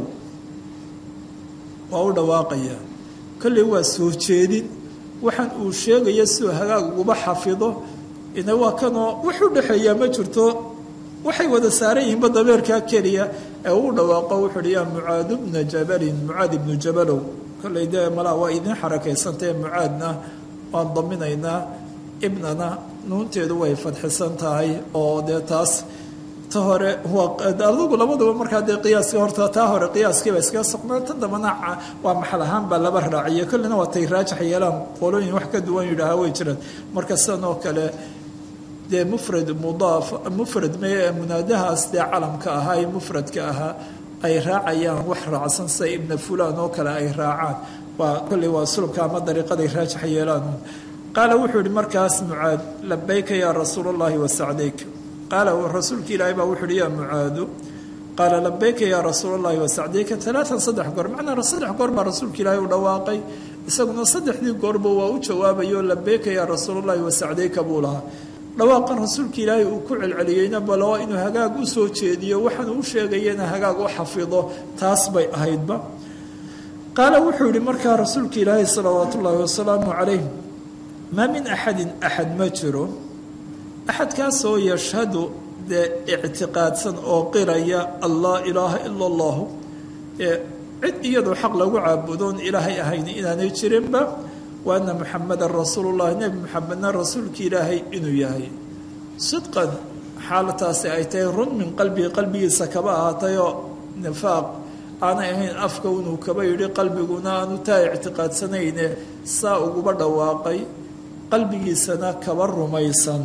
waa u dhawaaqaya kolley waa soo jeedin waxaan uu sheegaya siduu hagaag uguba xafido ina waa kanoo wax u dhexeeyaa ma jirto waxay wada saaran yihiinba dameerkaa keliya ee uu dhawaaqo wuxuu uhi yaa mucaadu bna jabalin mucaad ibnu jabalow kolley dee malaa waa idiin xarakaysantae mucaadna waan daminaynaa ibnana nuunteedu way fadxisan tahay oo dee taas ta hore adugu labaduba markaa dee qiyaaska horta taa hore qiyaaskiiba iskaga soqnaa tan dambana waa maxal ahaan baa laba raaciyo kollina waa tay raajax yeelaan qolooyin wax ka duwan yidhaaha way jiraan marka sidan oo kale dee mufrad mudaaf mufrad me munaadahaas dee calamka ahaa ee mufradka ahaa ay raacayaan wax raacsan sida ibna fulan oo kale ay raacaan waa kolley waa sulubka ama dariiqaday raajax yeelaan qaala wuxuu yihi markaas mucaad labayka yaa rasuul اllahi wasacdayk qaala rasuulka ilaahay baa wuxuu yihi yaa mucaadu qaala labayka yaa rasuul اllahi wasacdayka alaaan saddex goor macnaa saddex goor baa rasuulka ilaahay u dhawaaqay isaguna saddexdii goorba waa u jawaabayo labayka yaa rasuul اllahi wasacdayka buu lahaa dhawaaqan rasuulka ilaahay uu ku celceliyeyna balo inuu hagaag u soo jeediyo waxaan uu sheegayana hagaag u xafido taas bay ahaydba qaala wuxuu yihi markaa rasuulka ilaahay salawaat ullaahi wasalaamu calayh maa min axadin axad ma jiro axadkaasoo yashhadu dee ictiqaadsan oo qiraya an laa ilaaha ila allahu ee cid iyadoo xaq lagu caabudoon ilaahay ahayn inaanay jirinba wa ana muxamadan rasuulullahi nebi muxamedna rasuulka ilaahay inuu yahay sidqan xaalataasi ay tahay run min qalbihi qalbigiisa kaba ahaatayoo nifaaq aanay ahayn afka inuu kaba yidhi qalbiguna aanu taa ictiqaadsanayne saa uguba dhawaaqay qalbigiisana kaba rumaysan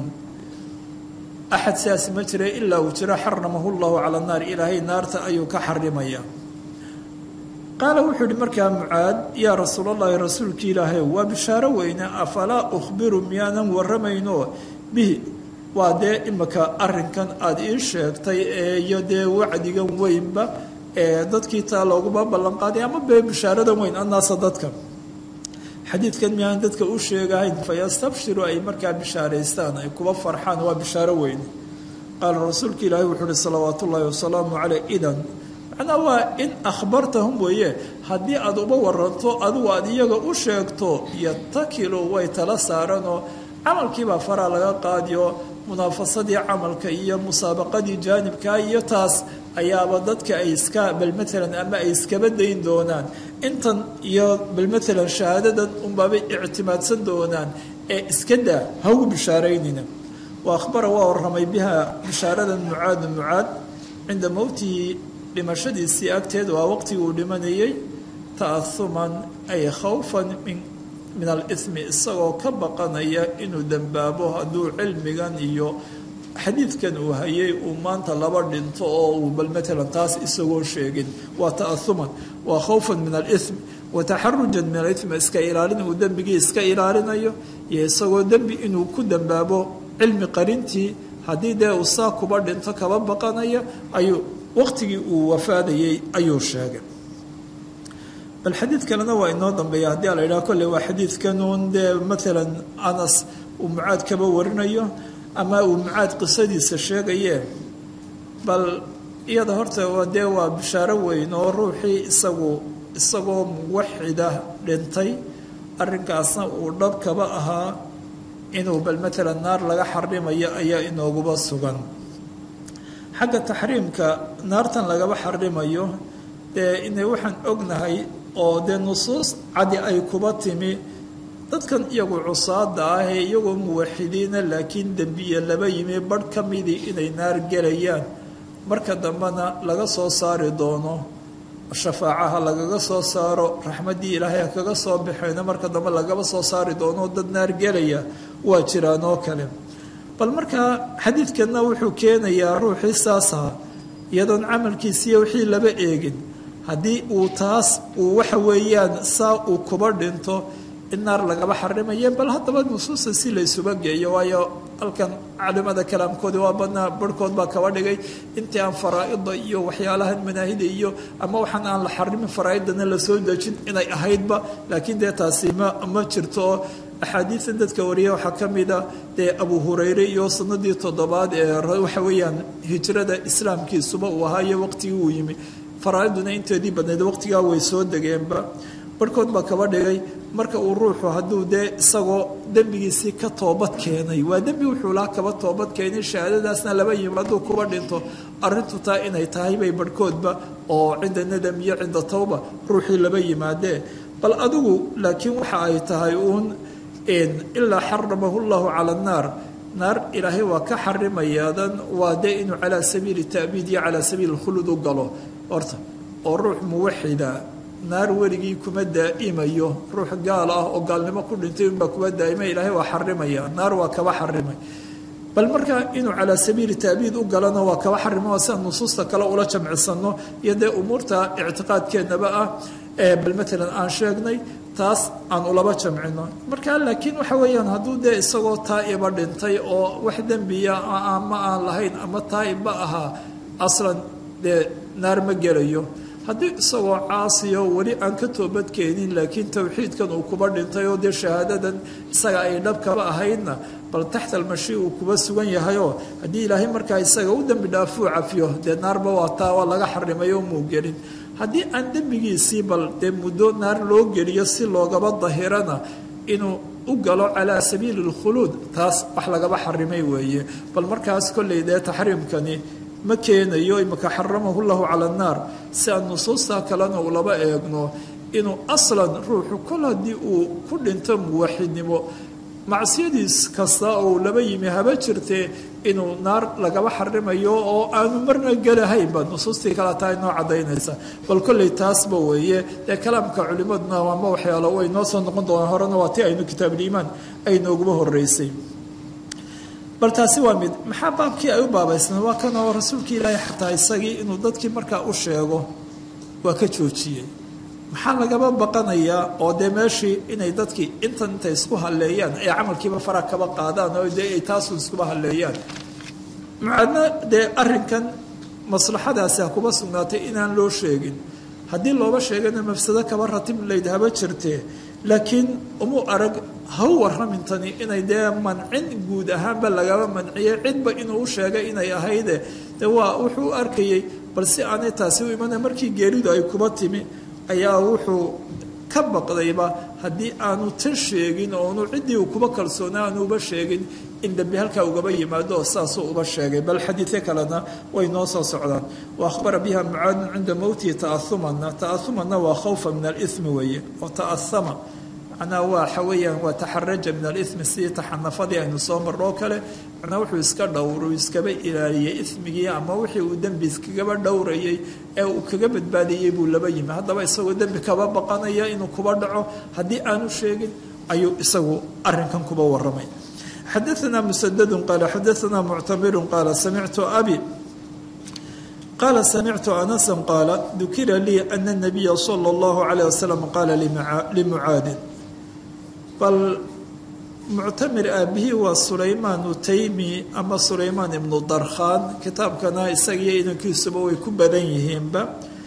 axad sidaas ma jira ilaa uu jiro xaramahu llahu cala naar ilaahay naarta ayuu ka xarimaya qaala wuxuu yihi markaa mucaad yaa rasuulallaahi rasuulkii ilaahay waa bishaaro weyne afalaa ukhbiru miyaanan waramayno bihi waa dee imika arinkan aada ii sheegtay iyo dee wacdigan weynba ee dadkii taa looguma ballanqaaday ama bee bishaaradan weyn annaasa dadka xadiidkan miyaan dadka u sheegahayn fayastabshiru ay markaa bishaaraystaan ay kuba farxaan waa bishaaro weyne qaala rasuulka ilaahi wuxuu uhi salawaat ullaahi wasalaamu caleyh idan macnaa waa in akhbartahum weeye haddii aad uba waranto adigu aad iyaga u sheegto yatakilu way tala saaranoo camalkiibaa faraa laga qaadiyo munaafasadii camalka iyo musaabaqadii jaanibkaa iyo taas ayaaba dadka ay iska bal maalan ama ay iskaba dayn doonaan intan iyo bal maalan shahaadadan unbaabay ictimaadsan doonaan ee iska daa haugu bishaaraynina wa akhbara waa warramay biha bishaaradan mucaadu mucaad cinda mowtihi dhimashadiisii agteed waa waqtigii uu dhimanayay ta'ahuman ay khawfan min min alithmi isagoo ka baqanaya inuu dembaabo hadduu cilmigan iyo xadiidkan uu hayay uu maanta laba dhinto oo uu bal maalan taas isagoo sheegin waa ta'ahuman waa khawfan min alithm wa taxarujan min alithmi iska ilaalin uu dembigii iska ilaalinayo iyo isagoo dembi inuu ku dembaabo cilmi qarintii haddii dee uu saa kuba dhinto kaba baqanaya ayuu waqtigii uu wafaadayay ayuu sheegay bal xadiid kalena waa inoo dambeeya haddii la yidhaha kolley waa xadiidkanuun dee maalan anas uu mucaad kaba warinayo ama uu mucaad qisadiisa sheegaye bal iyada horta dee waa bishaaro weyn oo ruuxii isagu isagoo muwaxida dhintay arrinkaasna uu dhab kaba ahaa inuu bal maalan naar laga xarimayo ayaa inooguba sugan xagga taxriimka naartan lagaba xarimayo dee inay waxaan ognahay oo dee nusuus cadi ay kuba timi dadkan iyagu cusaada ah ee iyagoo muwaxidiina laakiin dembiya laba yimi barh ka midii inay naar gelayaan marka dambena laga soo saari doono shafaacaha lagaga soo saaro raxmaddii ilaahay ha kaga soo baxeyno marka dambe lagaba soo saari doono dad naar gelaya waa jiraan oo kale bal markaa xadiidkanna wuxuu keenayaa ruuxii saasaha iyadoon camalkiisiiyo wixii laba eegin haddii uu taas uu waxa weeyaan saa uu kuba dhinto in naar lagaba xarimaye bal haddaba nusuusta si laysuba geeyo waayo halkan culimada kalaamkoodi waa badnaa barhkood baa kaba dhigay intii aan faraa-ida iyo waxyaalahan manaahida iyo ama waxaan aan la xarimin faraa-idana lasoo dejin inay ahaydba laakiin dee taasi ma ma jirto oo axaadiidan dadka wariya waxaa ka mida dee abu hurayre iyo sanadii toddobaad ee waxa weeyaan hijrada islaamkiisuba uu ahaayo waqtigii uu yimi faraa-iduna inteedii badnayd waqtigaa way soo degeenba barhkood baa kaba dhigay marka uu ruuxu hadduu dee isagoo dembigiisii ka toobad keenay waa dembi wuxuu laha kaba toobad keenay shahaadadaasna laba yimi hadduu kuba dhinto arrintu taa inay tahay bay barhkoodba oo cinda nadam iyo cinda tawba ruuxii laba yimaadee bal adigu laakiin waxa ay tahay uun ilaa xaramahu llahu cala annaar naar ilaahay waa ka xarimayaadan waa dee inuu calaa sabiili ta'biid iyo calaa sabiili khulud u galo horta oo ruux muwaxida naar weligii kuma daa'imayo ruux gaal ah oo gaalnimo ku dhintay unbaa kuma daa'ima ilaahay waa xarimaya naar waa kaba xarimay bal markaa inuu calaa sabiili ta'biid u galana waa kaba xarima waa sidaan nusuusta kale ula jamcisano iyo dee umuurta ictiqaadkeennaba ah ee bal maalan aan sheegnay taas aan ulaba jamcino marka laakiin waxa weeyaan hadduu dee isagoo taa'iba dhintay oo wax dembiya ama aan lahayn ama taa'ibba ahaa aslan dee naar ma gelayo haddii isagoo caasiyo weli aan ka toobadkeenin laakiin towxiidkan uu kuba dhintay oo dee shahaadadan isaga ay dhab kaba ahaydna bal taxta almashi uu kuba sugan yahayoo haddii ilaahay markaa isaga u dembi dhaafuu cafiyo dee naarba waa taa waa laga xarimay oo muu gelin haddii aan dembigiisii bal dee muddo naar loo geliyo si loogaba dahirana inuu u galo calaa sabiili lkhuluud taas wax lagaba xarimay weeye bal markaas kolley dee taxriimkani ma keenayo imaka xaramahu llahu cala annaar si aan nusuusta kalena uu laba eegno inuu aslan ruuxu kol haddii uu ku dhinto muwaxidnimo macsiyadiis kasta oo laba yimi haba jirtee inuu naar lagaba xarimayo oo aanu marna gelahaynba nusuustii kale taa inoo cadaynaysa bal kolley taasba weeye dee kalaamka culimaduna ama waxyaalo way noo soo noqon doonaan horena waa ti aynu kitaabuliimaan ay nooguba horeysay bal taasi waa mid maxaa baabkii ay u baabaysneen waa kan oo rasuulka ilaahay xataa isagii inuu dadkii markaa u sheego waa ka joojiyey maxaa lagaba baqanayaa oo dee meeshii inay dadkii intan intay isku halleeyaan ay camalkiiba fara kaba qaadaan oo dee ay taasu iskuba halleeyaan mucaadna dee arrinkan maslaxadaasi ha kuba sugnaatay inaan loo sheegin haddii looba sheegana mafsado kaba ratib layd haba jirtee laakiin umu arag ha u warramintani inay dee mancin guud ahaanba lagaba manciyey cidba inuu u sheegay inay ahayde de waa wuxuu u arkayey bal si aanay taasi u imana markii geeridu ay kuba timi ayaa wuxuu ka baqdayba haddii aanu tan sheegin oonu ciddii uu kuba kalsoona aanu uba sheegin in dambi halkaa ugaba yimaado oo saasuu uba sheegay bal xadiidyo kalena way noo soo socdaan wa akhbara biha mucaadun cinda mowtihi ta'ahumanna ta'ahumanna waa khawfa min alimi weeye oo ta'ahama macnaha waa waxa weeyaan waa taxaraja min alimi sidii taxanafadii aynu soo marnoo kale macnaa wuxuu iska dhowru iskaba ilaaliyey ismigii ama wixii uu dembi iskagaba dhowrayay ee uu kaga badbaadiyey buu laba yimi haddaba isagoo dembi kaba baqanaya inuu kuba dhaco haddii aanu sheegin ayuu isagu arinkan kuba waramay xadaanaa musadadu qaala xadaanaa muctamiru qaala samictu abi qaala samictu anasa qaala dukira lii ana nabiya sala allahu calayh wasalam qaala limucaadin bal muctamir aabihii waa sulaymaan utaymi ama sulaymaan ibnu darkhaan kitaabkana isagiyo idankiisuba way ku badan yihiinba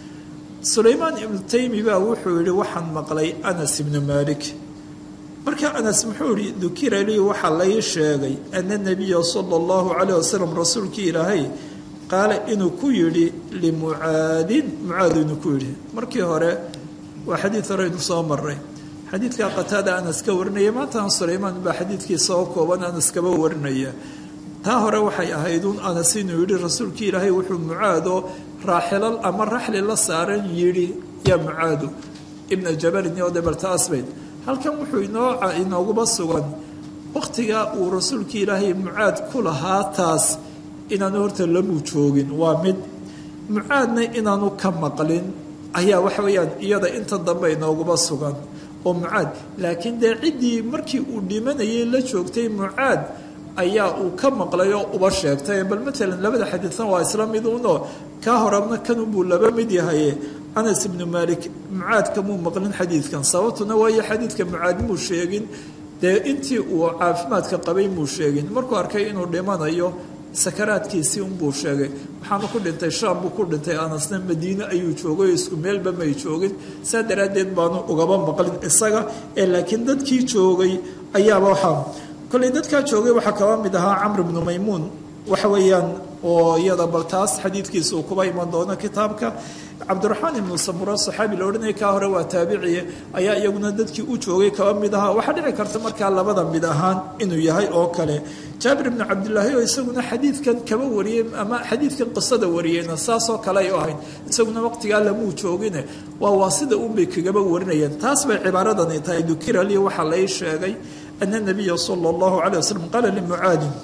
sulaymaan ibnu taymi baa wuxuu yihi waxaan maqlay anas ibnu maalik marka anas muxuu yihi dukira lii waxaa lai sheegay ana nabiya sala allahu calayh wasalam rasuulkii ilaahay qaala inuu ku yidhi limucaadin mucaad inuu ku yidhi markii hore waa xadiid hore aynu soo maray xadiidka qataada anas ka warinaya maantaan sulaymaan baa xadiidkiisa oo kooban anas kaba warinaya taa hore waxay ahayd un anas inuu yidhi rasuulkii ilaahay wuxuu mucaado raaxilal ama raxli la saaran yidhi yaa mucaadu ibna jabalin iyo debaltaasbayd halkan wuxuu inoo inooguba sugan wakhtigaa uu rasuulkii ilaahay mucaad ku lahaa taas inaanu horta lamuu joogin waa mid mucaadna inaanu ka maqlin ayaa waxa weeyaan iyada inta dambe inooguba sugan oo mucaad laakiin dee ciddii markii uu dhimanayay la joogtay mucaad ayaa uu ka maqlay oo uba sheegtay bal matalan labada xadiidna waa isla mid uunoo kaa horabna kanunbuu laba mid yahaye anas ibnu maalik mucaad kamuu maqlin xadiidkan sababtuna waayo xadiidka mucaad muu sheegin dee intii uu caafimaadka qabay muu sheegin markuu arkay inuu dhimanayo sakaraadkiisii unbuu sheegay waxaanu ku dhintay shaam buu ku dhintay anasna madiine ayuu joogay oo isku meelba may joogin saa daraaddeed baanu ugaba maqlin isaga ee laakiin dadkii joogay ayaaba waxaa kolley dadkaa joogay waxaa kaba mid ahaa camr ibnu maymuun waxa weeyaan oo iyada bal taas xadiidkiisa uu kuba iman doono kitaabka cabdiraxmaan ibnu samura saxaabi la odhanaya kaa hore waa taabiciye ayaa iyaguna dadkii u joogay kaba mid ahaa waxaa dhici karta markaa labada mid ahaan inuu yahay oo kale jaabir ibnu cabdilaahi oo isaguna xadiidkan kaba wariyey ama xadiidkan qisada wariyeyna saasoo kale ay u ahayd isaguna waqtigaa lamuu joogine waa waasida unbay kagaba warinayeen taas bay cibaaradani tahay dukira lii waxaa lai sheegay ana nabiya sala allahu calay wasalam qaala limucaadin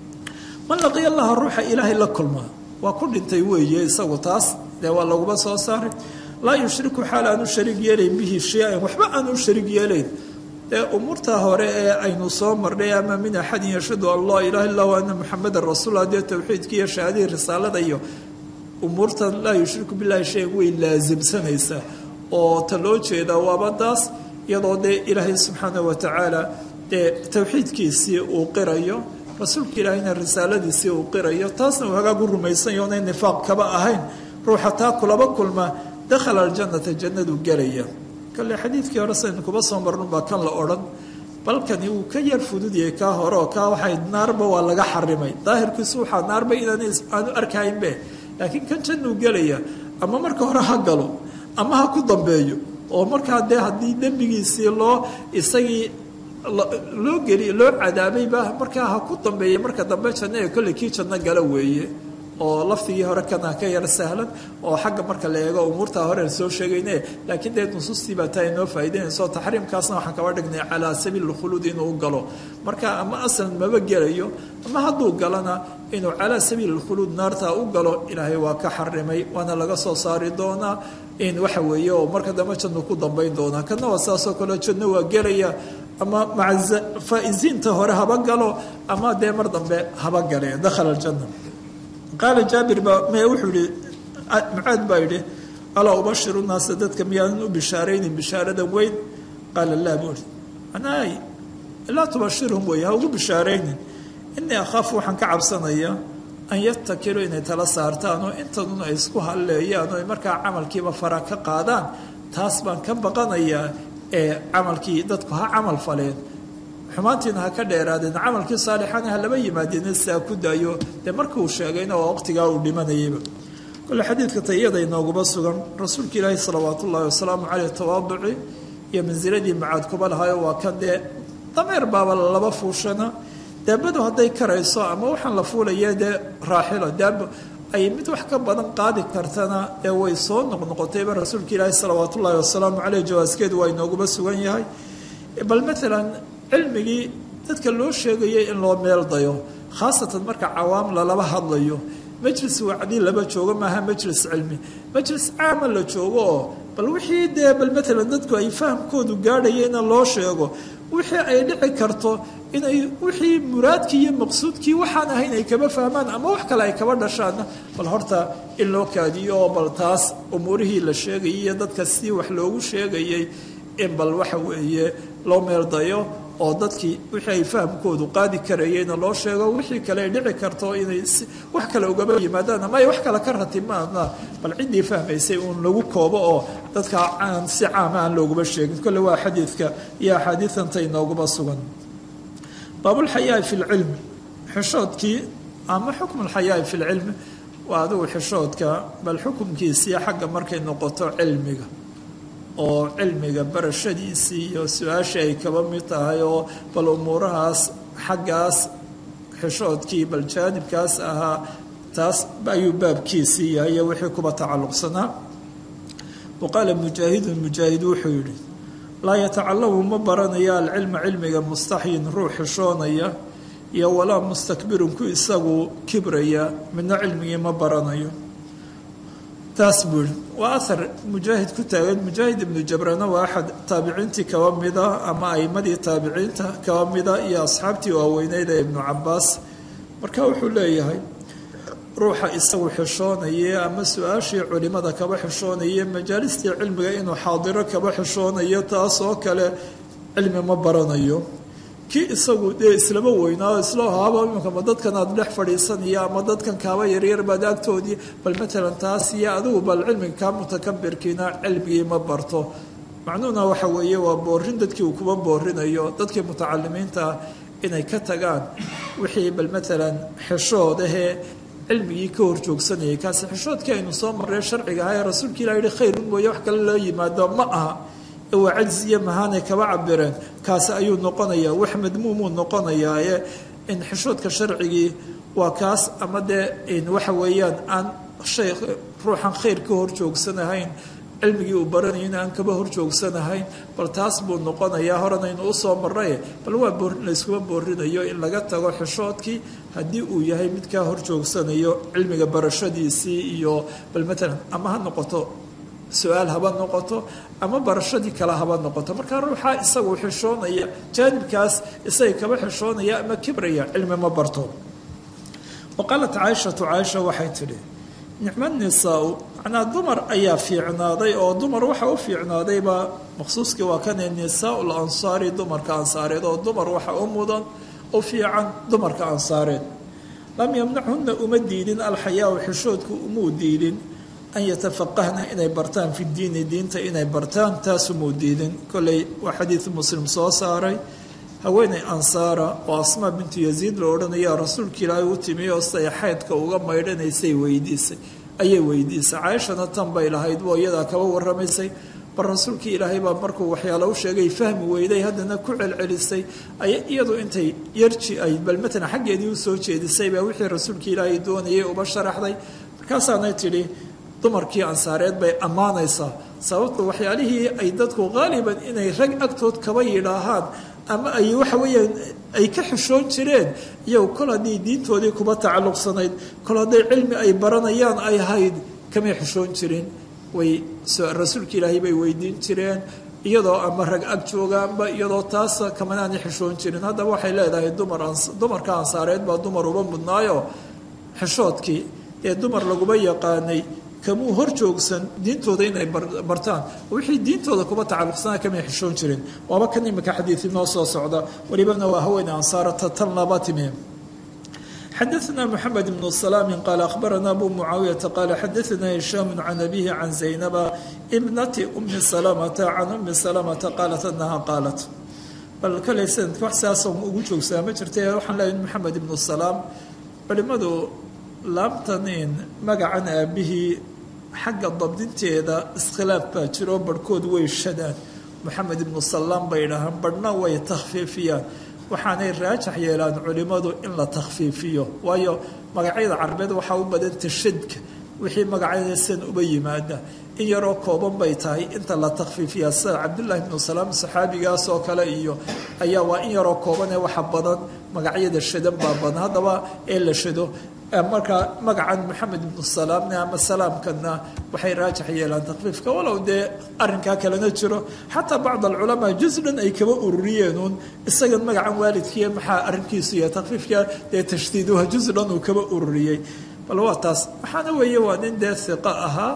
man laqiya allaha ruuxa ilaahay la kulma waa ku dhintay weeye isagu taas dee waa laguba soo saaray laa yushriku xaal aanu shariig yeelayn bihi shay-an waxba aanu shariig yeelayn dee umuurtaa hore ee aynu soo marnay ama min axadin yashhadu an laa ilaha illa hu ana muxamedan rasuullah dee towxiidkii iyo shahaadihii risaalada iyo umuurtan laa yushriku billahi shayan way laasimsanaysaa oo ta loo jeedaa waaba taas iyadoo dee ilaahay subxaana wa tacaala dee towxiidkiisii uu qirayo rasuulka ilaahayna risaaladiisii uu qirayo taasna uu hagaagu rumaysanyo onay nifaaq kaba ahayn ruuxa taa kulaba kulma dakhala aljannata jannadu gelaya kale xadiidkii hore saynu kuba soo marnunbaa kan la odhan balkani wuu ka yar fududyahay kaa hore oo kaa waxay naarba waa laga xarimay daahirkiisu waxaa naarba inaan aanu arkaynbe laakiin kan jannuu gelaya ama marka hore ha galo ama ha ku dambeeyo oo markaa dee haddii dembigiisii loo isagii loo geli loo cadaabayba markaa ha ku dambeeya marka dambe janno ee kolley kii janno gala weeye oo lafdigii hore kana ka yar sahlan oo xagga marka la eego umuurtaa hore soo sheegayne laakiin dee nusuustii baa taa inoo faa'idaynayso taxriimkaasna waxaan kaba dhignay calaa sabiili lkhuluud inuu galo marka ama aslan maba gelayo ama hadduu galana inuu calaa sabiili lkhuluud naartaa u galo ilaahay waa ka xarimay waana laga soo saari doonaa in waxa weeye oo marka dambe janno ku dambayn doonaa kana waa saasoo kale janno waa gelaya ama maca faa'iziinta hore haba galo ama dee mar dambe haba gale dakhala aljanna qaala jaabir baa me wuxuu yihi mucaad baa yidhi alaa ubashiru naasa dadka miyaanan u bishaaraynin bishaarada weyn qaala laa buu ihi anaay laa tubashirhum wey ha ugu bishaaraynin inii akhaafu waxaan ka cabsanayaa an yatakiluu inay tala saartaan oo intadun ay isku halleeyaan oo ay markaa camalkiiba fara ka qaadaan taas baan ka baqanayaa ee camalkii dadku ha camal faleen xumaantiina ha ka dheeraadeen camalkii saalixana ha laba yimaadeen sidaa ku daayo dee markuu sheegayna waa waqtigaa uu dhimanayayba kole xadiidka tayada inooguba sugan rasuulka ilaahi salawaat ullaahi wasalaamu caleyh tawaaduci iyo mansiladii macaad kuba lahayo waa kan dee dameer baaba laba fuushana daabadu hadday karayso ama waxaan la fuulaya dee raaxilo daabo ay mid wax ka badan qaadi kartana ee way soo noqnoqotayba rasuulka ilaahi salawaat ullaahi wasalaamu caleyh jawaaskeedu waa inooguba sugan yahay bal maalan cilmigii dadka loo sheegayay in loo meel dayo khaasatan marka cawaam lalaba hadlayo majlis wacdi laba joogo maaha majlis cilmi majlis caama la joogo oo bal wixii dee bal maalan dadku ay fahamkoodu gaadhayayna loo sheego wixii ay dhici karto inay wixii muraadkii iyo maqsuudkii waxaan ahayn ay kaba fahmaan ama wax kale ay kaba dhashaanna bal horta in loo kaadiyo oo bal taas umuurihii la sheegayay iyo dadka sidii wax loogu sheegayay in bal waxa weeye loo meeldayo oo dadkii wixii ay fahamkoodu qaadi karayeyna loo sheego wixii kale ay dhici karto inay wax kale ugaba yimaadaan ama ay wax kale ka ratimaana bal ciddii fahmaysay uun lagu koobo oo dadka aan si caama aan looguma sheegin kolle waa xadiidka iyo axaadiidanta inooguma sugan baabulxayaai fi lcilmi xishoodkii ama xukmu lxayaai fi lcilmi waa adigu xishoodka bal xukumkiisii xagga markay noqoto cilmiga oo cilmiga barashadiisii iyo su-aashii ay kaba mid tahay oo bal umuurahaas xaggaas xishoodkii bal jaanibkaas ahaa taas ayuu baabkiisii yahay iyo wixii kuba tacalluqsanaa wa qaala mujaahidun mujaahid wuxuu yidhi laa yatacalamu ma baranaya alcilma cilmiga mustaxyin ruux xishoonaya iyo walaa mustakbirun ku isagu kibraya midna cilmigii ma baranayo taas buu yihi waa ahar mujaahid ku taagan mujaahid ibnu jabrana waa axad taabiciintii kaba mida ama aimadii taabiciinta kaba mida iyo asxaabtii waaweyneyd ee ibnu cabaas marka wuxuu leeyahay ruuxa isagu xishoonaye ama su-aashii culimada kaba xishoonaye majaalistii cilmiga inuu xaadiro kaba xishoonayo taas oo kale cilmi ma baranayo kii isagu dee islama weynaa isla haaba iminka ma dadkan aada dhex fadhiisanaya ama dadkan kaaba yaryar baad agtoodii bal matalan taas iyo adigu bal cilmiga kaa mutakabirkiina cilmigii ma barto macnuhuna waxa weeye waa boorin dadkii uu kuba boorinayo dadkii mutacalimiinta ah inay ka tagaan wixii bal matalan xishoodahee cilmigii ka horjoogsanayay kaasi xishoodkii aynu soo marree sharciga aha ee rasuulka ilah yihi khayrun mooye wax kale loo yimaado ma aha waa cajziya mahaanay kaba cabireen kaasi ayuu noqonayaa wax madmuumuu noqonayaa ee in xishoodka sharcigii waa kaas ama dee waxa weeyaan aan shay ruuxan khayr ka horjoogsanahayn cilmigii uu baranayo in aan kaba horjoogsanahayn bal taas buu noqonayaa horanaynu usoo marray bal waa boorin layskuma boorinayo in laga tago xishoodkii haddii uu yahay mid kaa horjoogsanayo cilmiga barashadiisii iyo bal matalan ama ha noqoto su-aal haba noqoto ama barashadii kale haba noqoto markaa ruuxaa isagu xishoonaya jaanibkaas isaga kaba xishoonaya ama kibraya cilmi ma barto wa qaalat caaishatu caaisha waxay tidhi nicmo nisaa-u macnaa dumar ayaa fiicnaaday oo dumar waxa u fiicnaadayba maqsuuskii waa kane nisaau lansaari dumarka ansaareed oo dumar waxa u mudan u fiican dumarka ansaareed lam yamnachunna uma diidin alxayaau xishoodku umuu diidin an yatafaqahna inay bartaan fi diini diinta inay bartaan taasumuu diidin kolley waa xadiid muslim soo saaray haweeney ansaara oo asmaa bintu yaziid la odhanaya rasuulka ilaahay u timi oo siday xaydka uga maydhanaysay weydiisay ayay weydiisay caaishana tan bay lahayd boo iyadaa kaba warramaysay bal rasuulkii ilaahay baa markuu waxyaalo u sheegay fahmi weyday haddana ku celcelisay ay iyadu intay yarji ay bal matalan xaggeedii usoo jeedisay baa wixii rasuulkii ilaahay doonayay uba sharaxday markaasaanay tidhi dumarkii ansaareed bay ammaanaysaa sababta waxyaalihii ay dadku qaaliban inay rag agtood kaba yidhaahaan ama ay waxa weeyaan ay ka xishoon jireen iyagu kol haddii diintoodii kuba tacalluqsanayd kol hadday cilmi ay baranayaan ay hayd kamay xishoon jirin way rasuulka ilaahay bay weydiin jireen iyadoo ama rag ag joogaanba iyadoo taas kamanaanay xishoon jirin haddaba waxay leedahay dumar dumarka ansaareed baa dumar uba mudnaayo xishoodkii ee dumar laguma yaqaanay kamuu hor joogsan diintooda inay bartaan wixii diintooda kuba tacalluqsana kamay xishoon jirin waaba kan imika xadiid inoo soo socda welibana waa haweeney ansaarata tan laba timi xadaثna mحamed بن سلام qال أخbarana abu mعaawiyaةa qال xadaثna هiشham can abihi can زaynaba bnati أmi سلمةa can أmi سلمةa qaalat anaha qaalat bal kale sanadka wax siaasoo ugu joogsaa ma jirta waxaan leeyahay mxamed ibnu salaam culimadu laabtanin magacan aabihii xagga dabdinteeda iskhilaaf baa jiro barhkood way shadaan moxamed ibnu salaam bay dhahaan barhna way takhfiifiyaan waxaanay raajax yeelaan culimmadu in la takhfiifiyo waayo magacyada carabeed waxaa u badan tashadka wixii magacyada san uba yimaada in yaroo kooban bay tahay inta la takhfiifiyaa sida cabdullaahi ibnu salaam saxaabigaas oo kale iyo ayaa waa in yaroo kooban ee waxa badan magacyada shadan baa badan haddaba ee la shado markaa magacan moxamed ibnu salaamna ama salaamkana waxay raajax yeelaan takfiifka walow dee arinkaa kalena jiro xataa bacd alculamaa juz dhan ay kaba ururiyeenuun isagan magacan waalidkiiy maxaa arinkiisu yahay takfiifka dee tashdiiduha juz dhan uu kaba ururiyey bal waa taas waxaana weeye waa nin dee hiqo ahaa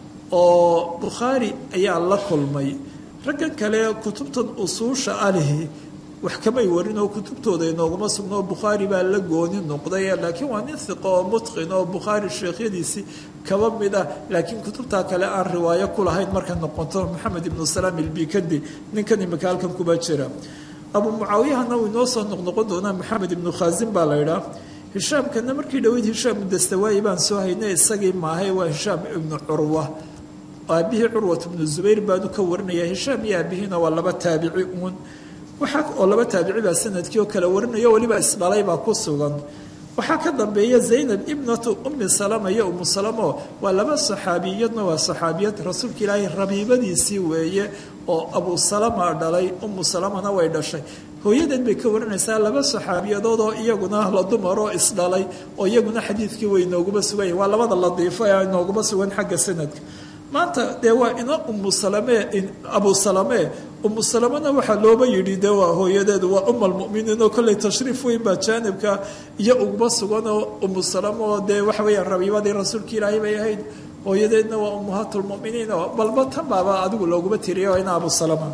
oo bukhaari ayaa la kulmay raggan kale kutubtan usuusha alihi wax kamay warin oo kutubtooda inooguma sugno bukhaari baa la gooni noqday laakiin waa nin hiqo oo mutqin oo bukhaari sheekhyadiisii kaba mid ah laakiin kutubtaa kale aan riwaayo ku lahayn marka noqoto maxamed ibnu salaam ilbikandi ninkan imika halkan kuba jira abu mucaawiyahana uu inoo soo noqnoqon doonaa maxamed ibnu khaasin baa la idhaa hishaamkana markii dhaweyd hishaam dastawaayi baan soo haynay isagii maahay waa hishaam ibnu curwa aabihii curwat ibnu zubayr baanu ka warinaya hishaam iyo aabihiina waa laba taabici uun waxaa oo laba taabici baa sanadkii oo kale warinayo weliba isdhalay baa ku sugan waxaa ka dambeeya zaynab ibnatu ummi salama iyo umu salamo waa laba saxaabiyadna waa saxaabiyad rasuulka ilaahay rabiibadiisii weeye oo abu salama dhalay umu salamana way dhashay hooyadeed bay ka warinaysaa laba saxaabiyadood oo iyaguna la dumaroo isdhalay oo iyaguna xadiidkii way inooguma sugan waa labada ladiifo ee inooguma sugan xagga sanadka maanta dee waa ina umu salame abu salame umu salamena waxaa looba yidhi de waa hooyadeedu waa um almuminiin oo kolley tashriif weyn baa jaanibka iyo uguma suganoo umu salama oo dee waxa weeyaan rabiibadii rasuulka ilaahay bay ahayd hooyadeedna waa ummahaat lmuminiin oo balba tan baaba adigu looguma tiriya ina abu salama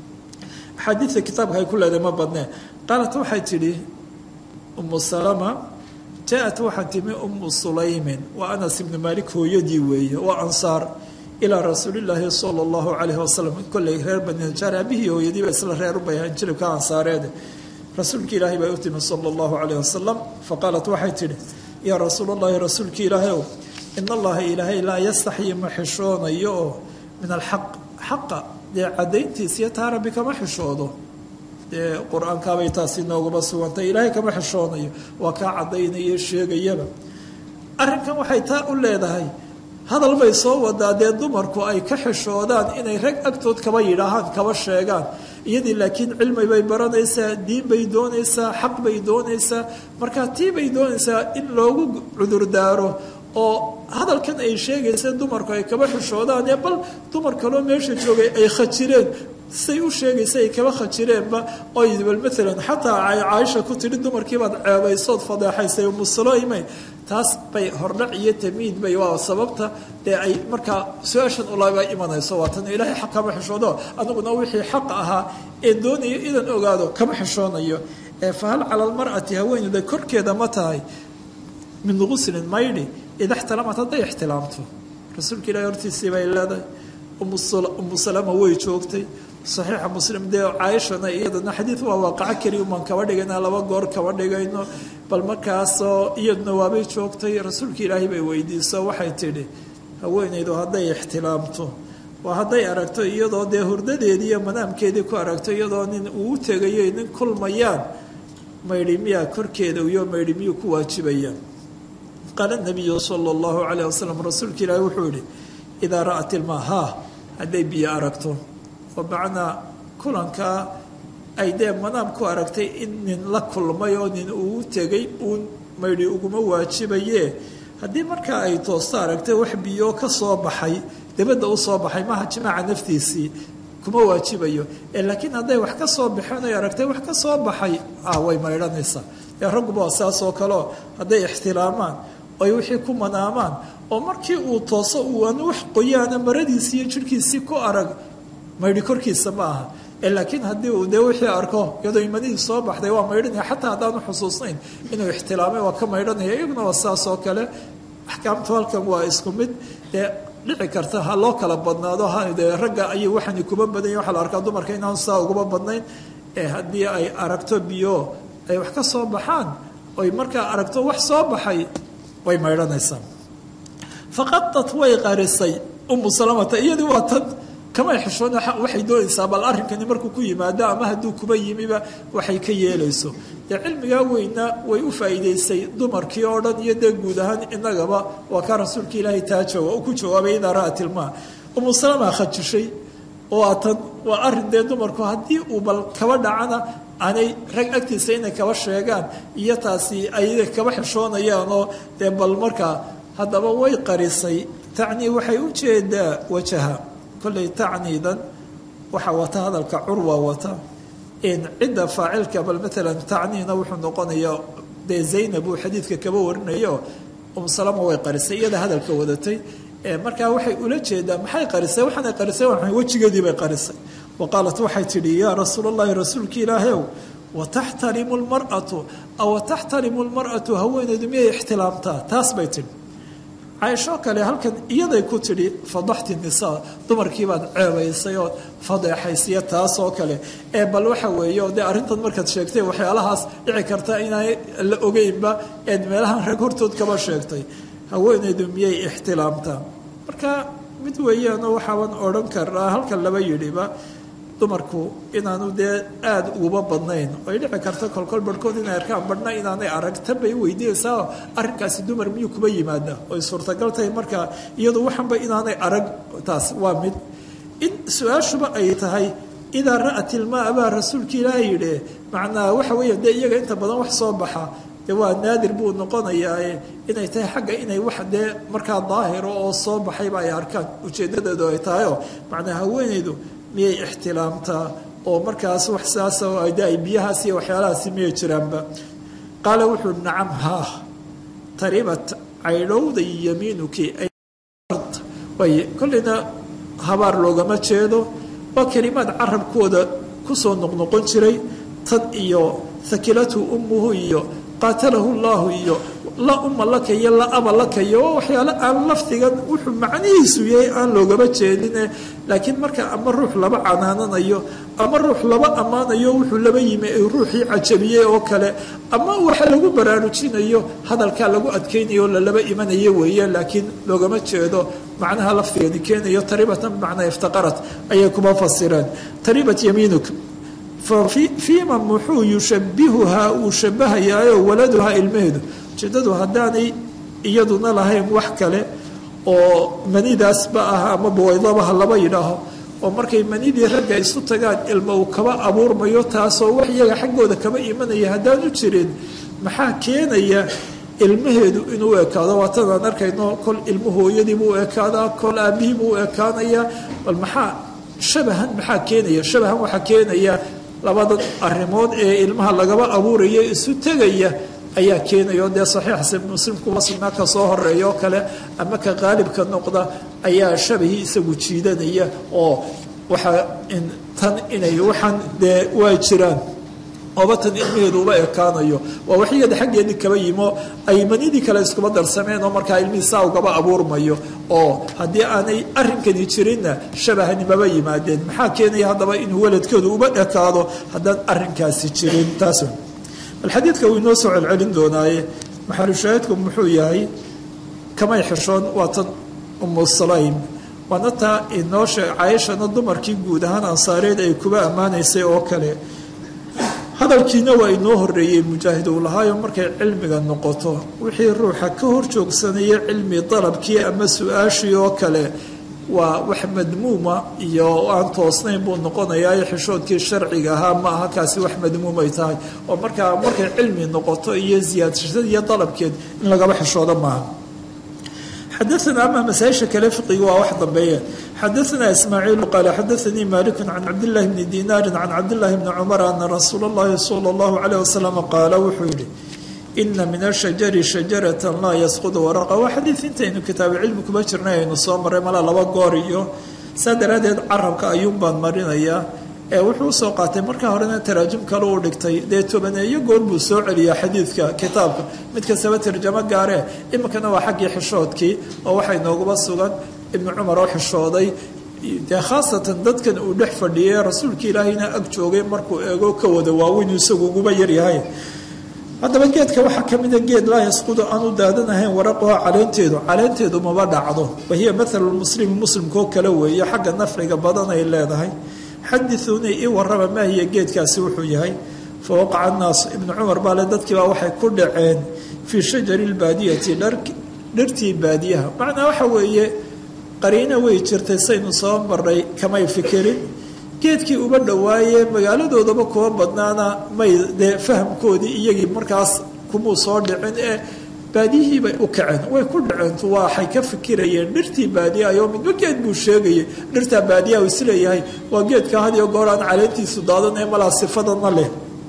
axaadiidta kitaabka ay ku leedahay ma badnee qaalat waxay tidhi umu salama jaa-at waxaa timi umu sulaymin waa anas ibnu maalik hooyadii weeye waa ansaar ilaa rasuulilaahi sala allahu calayhi wasalam kolley reer bani najaar aabihii hooyadiiba isla reer ubay ahaan jilibka ansaareede rasuulka ilaahay bay u timi sala allahu calayh wasalam faqaalat waxay tidhi yaa rasuul allahi rasuulka ilaahay ow in allaha ilaahay laa yastaxyi ma xishoonayo oo min alxaq xaqa dee caddayntiis iyo taa rabbi kama xishoodo dee qur-aankaabay taasi nooguma sugantay ilaahay kama xishoonayo waa kaa caddaynaya sheegayaba arrinkan waxay taa u leedahay hadal bay soo wadaa dee dumarku ay ka xishoodaan inay rag agtood kaba yidhaahaan kaba sheegaan iyadii laakiin cilmi bay baranaysaa diin bay doonaysaa xaq bay doonaysaa markaa tii bay doonaysaa in loogu cudurdaaro oo hadalkan ay sheegaysa dumarku ay kaba xishoodaan ee bal dumar kaloo meesha joogay ay khajireen say u sheegaysa ay kaba khajireenba oy bal maalan xataa ay caaisha ku tidhi dumarkiibaad ceebaysood fadeexaysay umusulayme taas bay hordhac iyo tamiid bay waa sababta dee ay markaa su-aashan ulaba imanayso waa tan ilaahay xaq kama xishoodo aniguna wixii xaq ahaa ee doonayo idan ogaado kama xishoonayo ee fahal cala almar'ati haweeneyda korkeeda ma tahay min guslin maydhi ida ixtalamat hadday ixtilaamto rasuulka ilahi hortiisii bay leedahay umu salama way joogtay saxiixa muslim dee caaishana iyadana xadiid waa waaqaco keliya umaan kaba dhigayna laba goor kaba dhigayno bal markaasoo iyaduna waabay joogtay rasuulka ilaahay bay weydiiso waxay tidhi haweenaydu hadday ixtilaamto waa hadday aragto iyadoo dee hurdadeedii iyo manaamkeedii ku aragto iyadoo nin uu tegayo nin kulmayaan maydhi miyaa korkeeda iyo maydhi miyuu ku waajibayaan qaala nabiyu sala allahu calayh wasalam rasuulka ilaahi wuxuu yihi idaa ra'at ilmaa haa hadday biyo aragto oo macnaa kulankaa ay dee manaam ku aragtay in nin la kulmay oo nin uu tegay uun maydhi uguma waajibaye haddii markaa ay toosto aragtay wax biyo ka soo baxay dabadda u soo baxay maaha jimaaca naftiisii kuma waajibayo laakiin hadday wax ka soo baxeen ay aragtay wax ka soo baxay way maydhanaysaa ee ragguba waa saas oo kaleo hadday ixtilaamaan oy wixii ku manaamaan oo markii uu tooso uu aan wax qoyaana maradiisii iyo jirhkiisii ku arag maydhi korkiisa ma aha laakiin haddii uu dee wixii arko iyadoo imanihii soo baxday waa maydhanaya xataa haddaanu xusuusnayn inuu ixtilaamay waa ka maydhanaya iyaguna waa saas oo kale axkaamtu halkan waa isku mid dee dhici karta ha loo kala badnaado de ragga ayay waxani kuma badanya waxaa la arkaa dumarka inaan saa uguma badnayn ee haddii ay aragto biyo ay wax ka soo baxaan oy markaa aragto wax soo baxay way maydhanaysaa faqadat way qarisay umu salamata iyadii waa tan kamay xishoon waxay doonaysaa bal arrinkani markuu ku yimaado ama hadduu kuba yimiba waxay ka yeelayso dee cilmigaa weyna way u faa'iidaysay dumarkii oo dhan iyo dee guud ahaan inagaba waa kaa rasuulka ilaahay taa jooga u ku jawaabay idaa ra'at ilmaa umu salama khajishay oo atan waa arrin dee dumarku haddii uu bal kaba dhacana aanay rag agtiisa inay kaba sheegaan iyo taasi ay kaba xishoonayaan oo dee bal markaa haddaba way qarisay tacnii waxay u jeedaa wajaha kolley tacniidan waxaa wata hadalka curwa wata in cidda faacilka bal maalan tacniina wuxuu noqonayaa dee zaynab uu xadiidka kaba warinayo umsalama way qarisay iyada hadalka wadatay markaa waxay ula jeedaa maxay qarisay waxaanay qarisay waa wejigeedii bay qarisay wa qaalat waxay tidhi yaa rasuul allahi rasuulka ilaahayow wataxtarimu lmar'atu aw taxtarimu lmar'atu haweeneydu miyay ixtilaamtaa taas bay tidhi caaishoo kale halkan iyaday ku tidhi fadaxti nisaa dumarkiibaad ceebaysay oo fadeexaysiya taas oo kale ee bal waxa weeye oo dee arrintan markaad sheegtay waxyaalahaas dhici karta inaan la ogeynba eed meelahan rag hortood kaba sheegtay haweeneydu miyay ixtilaamtaa marka mid weeyaanoo waxaaban odhan karaa halkan laba yidhiba dumarku inaanu dee aada uguba badnayn ay dhici karta kolkol barhkood inay arkaan badhna inaanay arag tan bay weydiinaysaa arrinkaasi dumar miyuu kuba yimaada oy suurtagal tahay markaa iyadu waxanba inaanay arag taas waa mid in su-aashuba ay tahay idaa ra'at ilmaa baa rasuulka ilaaha yidhi macnaa waxa weeya dee iyaga inta badan wax soo baxa dee waa naadir buu noqonayaa inay tahay xagga inay wax dee markaa daahiro oo soo baxayba ay arkaan ujeedadeedu ay tahayoo macnaa haweeneydu miyay ixtilaamtaa oo markaas wax saasa de ay biyahaas iyo waxyaalahaasi miyay jiraanba qaala wuxuu nacam haa taribat caydhowday yamiinuki way kolleyna habaar loogama jeedo waa kelimaad carabkooda kusoo noqnoqon jiray tan iyo hakilathu ummuhu iyo qaatalahu llaahu iyo la uma laka iyo la aba laka iyo waa waxyaale aan lafdigan wuxuu macnihiisu yahay aan loogama jeedine laakiin marka ama ruux laba canaananayo ama ruux laba ammaanayo wuxuu laba yimi ruuxii cajabiyey oo kale ama waxa lagu baraarujinayo hadalkaa lagu adkaynayo oo lalaba imanayo weeye laakiin loogama jeedo macnaha lafdigani keenayo taribatan bimacnaa iftaqarat ayay kuma fasireen taribat yamiinuk fiima muxuu yushabihuhaa uu shabahayaayo waladuhaa ilmaheedu ujeedadu haddaanay iyaduna lahayn wax kale oo manidaasba ah ama bawaydabaha laba yidhaaho oo markay manidii ragga isu tagaan ilma uu kaba abuurmayo taasoo wax iyaga xaggooda kaba imanaya haddaanu jirin maxaa keenaya ilmaheedu inuu ekaado waatadaan arkayno kol ilmu hooyadiibuu u ekaadaa kol aabihiibuu u ekaanayaa bal maxaa shabahan maxaa keenaya shabahan waxaa keenaya labadan arrimood ee ilmaha lagaba abuuraya isu tegaya ayaa keenaya oo dee saxiixa muslimkuwa sugnaa ka soo horeeya oo kale ama ka qaalibka noqda ayaa shabahii isagu jiidanaya oo waxaa tan inay waxaan dee waa jiraan ooba tan ilmaheedu uba ekaanayo waa waxyada xaggeedii kaba yimo ay manidii kale iskuba darsameen oo markaa ilmihii saa ugaba abuurmayo oo haddii aanay arrinkani jirinna shabahanimaba yimaadeen maxaa keenaya haddaba inuu waladkoodu uba ekaado haddaan arrinkaasi jirin taas bal xadiidka wuu inoo soo celcelin doonaaye maxalushaahidku muxuu yahay kamay xishoon waa tan umu salaym waana taa inoo sheeg cayashana dumarkii guud ahaan ansaareed ay kuba ammaanaysay oo kale hadalkiina waa inoo horeeyey mujaahid uu lahaayo markay cilmiga noqoto wixii ruuxa ka hor joogsanaya cilmi dalabkii ama su-aashii oo kale waa wax madmuuma iyo aan toosnayn buu noqonayaa xishoodkii sharciga ahaa ma aha kaasi wax madmuumay tahay oo markaa markay cilmi noqoto iyo ziyaadashada iyo dalabkeed in lagaba xishoodo maaha xadaana ama masaaisha kale fiqiga waa wax dambeeya xadaana ismaaciilu qaala xadaanii maliku can cabdillahi bni dinaari can cabdillahi bni cumar ana rasuula اllahi sala اllahu alayh wasalam qaala wuxuu yihi ina min ashajari shajarata laa yasqudu waraqa waa xadiid intaynu kitaabucilmi kuma jirnay aynu soo maray malaa laba goor iyo saa daraaddeed carabka ayuun baan marinayaa ee wuxuu usoo qaatay markaa horena taraajim kale uu dhigtay dee tobaneeyo goor buu soo celiyaa xadiidka kitaabka mid kastaba tarjamo gaaree iminkana waa xaggii xishoodkii oo waxay nooguba sugan ibnu cumar oo xishooday dee khaasatan dadkan uu dhex fadhiyay rasuulka ilaahayna ag joogay markuu eego ka wada waaweyn isagu uguba yaryahay haddaba geedka waxaa ka mida geed laa yasqudu aan u daadanahayn waraqaho caleenteedu caleenteedu maba dhacdo wahiya mathalu muslimi muslimkoo kale weeye xagga nafciga badan ay leedahay xadiuunii ii warraba maa hiya geedkaasi wuxuu yahay fa waqaca annaasu ibnu cumar baale dadkiibaa waxay ku dhaceen fii shajari lbaadiyati dhirtii baadiyaha macnaa waxa weeye qariina way jirtay saynu soo maray kamay fikirin geedkii uba dhowaaye magaaladoodaba kuwa badnaana may dee fahamkoodii iyagii markaas kumuu soo dhicin ee baadiyihii bay u kaceen way ku dhaceen waxay ka fikirayeen dhirtii baadiyahayo midba geed buu sheegayay dhirtaa baadiyaha isleeyahay waa geedka hadiyo goor aan caleentiisu daadanee malaa sifadana leh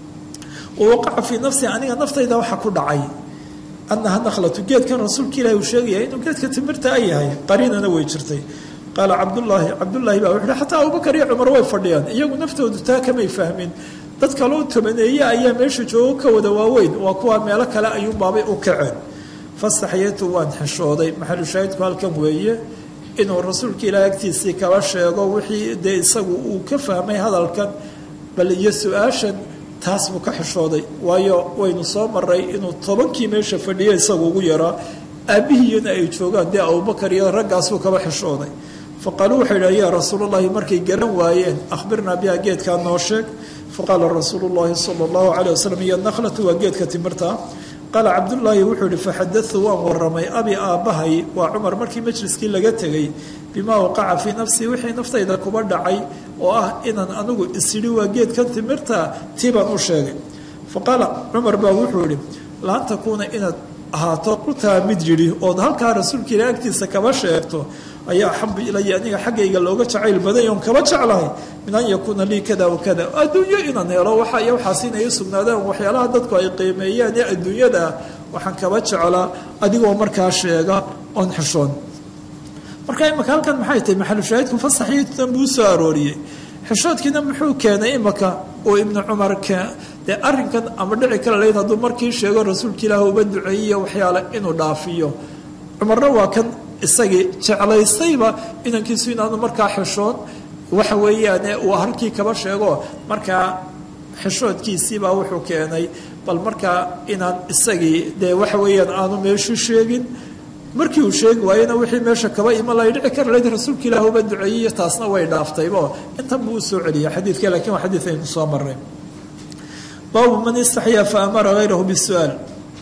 wawaqaca fii nafsi aniga naftayda waxa ku dhacay annaha nakhlatu geedkan rasuulka ilahi uu sheegaya inuu geedka timirta a yahay qariinana way jirtay qaala cabdullaahi cabdullaahi baa wuxuuhi xataa abubakar iyo cumar way fadhiyaan iyagu naftoodu taa kamay fahmin dad kaloo tobaneeye ayaa meesha joogo ka wada waaweyn waa kuwa meelo kale ayuunbaabay u kaceen fastaxyatu waan xishooday maxalu shaahidku halkan weeye inuu rasuulka ilaah agtiisii kaba sheego wixii dee isagu uu ka fahmay hadalkan bal iyo su-aashan taas buu ka xishooday waayo waynu soo maray inuu tobankii meesha fadhiyo isagu ugu yaraa aabbihiiyana ay joogaan dee abubakar iyo raggaasbuu kaba xishooday faqaaluu waxay idhaha yaa rasuulullahi markay garan waayeen akhbirnaa biha geedkaa noo sheeg faqaala rasuulu llahi sala allahu calayh wasalam iyo nakhlatu waa geedka timirta qaala cabdullaahi wuxuu ihi faxadatu waan waramay abi aabbahay waa cumar markii majliskii laga tegay bimaa waqaca fii nafsii wixii naftayda kuba dhacay oo ah inaan anigu isidhi waa geedkan timirta tii baan u sheegay faqaala cumar baa wuxuu ihi laan takuuna inaad ahaato qutaa mid yidhi ood halkaa rasuulka ila agtiisa kaba sheegto ayaa axabu ilaya aniga xaggayga looga jacayl baday oon kaba jeclahay min an yakuuna lii kada wakada adduunyo inaan helo waxa iyo waxaas inay sugnaadaan waxyaalaha dadku ay qiimeeyaan ee adduunyada waxaan kaba jeclaa adigoo markaa sheega oon xishoon marka imaka halkan maxay tahay maxalushaahidku fasaxiitan buu usoo arooriyey xishoodkiina muxuu keenay imaka oo ibnu cumar dee arrinkan ama dhici kala layd hadduu markii sheego rasuulka ilaah uba duceeyiyo waxyaale inuu dhaafiyo cumarna waa kan isagii jeclaystayba inankiisu inaanu markaa xishoon waxa weeyaan uu halkii kaba sheego markaa xishoodkiisiibaa wuxuu keenay bal markaa inaan isagii dee waxa weeyaan aanu meeshu sheegin markii uu sheegi waayena wixii meesha kaba iman lay dhici kara layd rasuulka ilaah uba duceeyiyo taasna way dhaaftaybo intan buu usoo celiyay xadiidka lakiin waa xadiid aynu soo maray baabu man istaxyaa fa amara hayrahu bisu'aal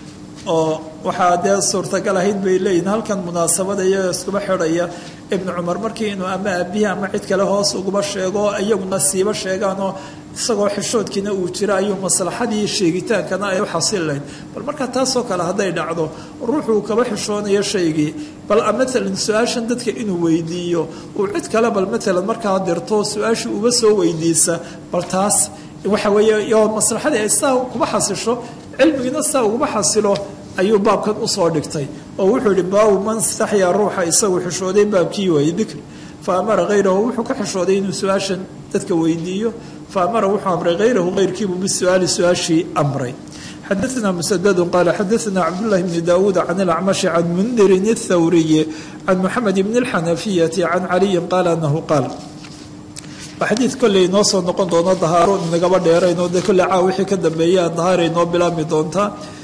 oo waxaa dee suurtagal ahayd bay leeyihin halkan munaasabada iyaga iskuba xidhaya ibnu cumar markii inuu ama aabihi ama cid kale hoos uguba sheego iyaguna siiba sheegaanoo isagoo xishoodkiina uu jira ayuu maslaxadii sheegitaankana ay u xasil lahayd bal markaa taasoo kale hadday dhacdo ruuxuu kaba xishoonayo shaygii bal maalan su-aashan dadka inuu weydiiyo uu cid kale bal maalan markaa dirto su-aashii uga soo weydiisa bal taas waxa weeye iyo maslaxadii ay saa kuba xasisho cilmigiina saa uguma xasilo ayuu baabkan usoo dhigtay oo wuxuu yihi baabu man istaxyaa ruuxa isagu xishooday baabkii waayey dikri fa amara hayrahu wuxuu ka xishooday inuu su-aashan dadka weydiiyo fa amara wuxuu amray hayrahu hayrkiibuu bisuaali su-aashii amray xadaثna msddu qaala xadaثna cabdالlahi bni dawuud can اlacmashi can mundirin الthawriyi can muxamed bn اlxanafiyati can caliyi qaala anahu qaal waa xadiid kolley inoo soo noqon doono dahaaro inagaba dheeraynoo dee kolley caa wixii ka dambeeya dahaara inoo bilaabmi doontaa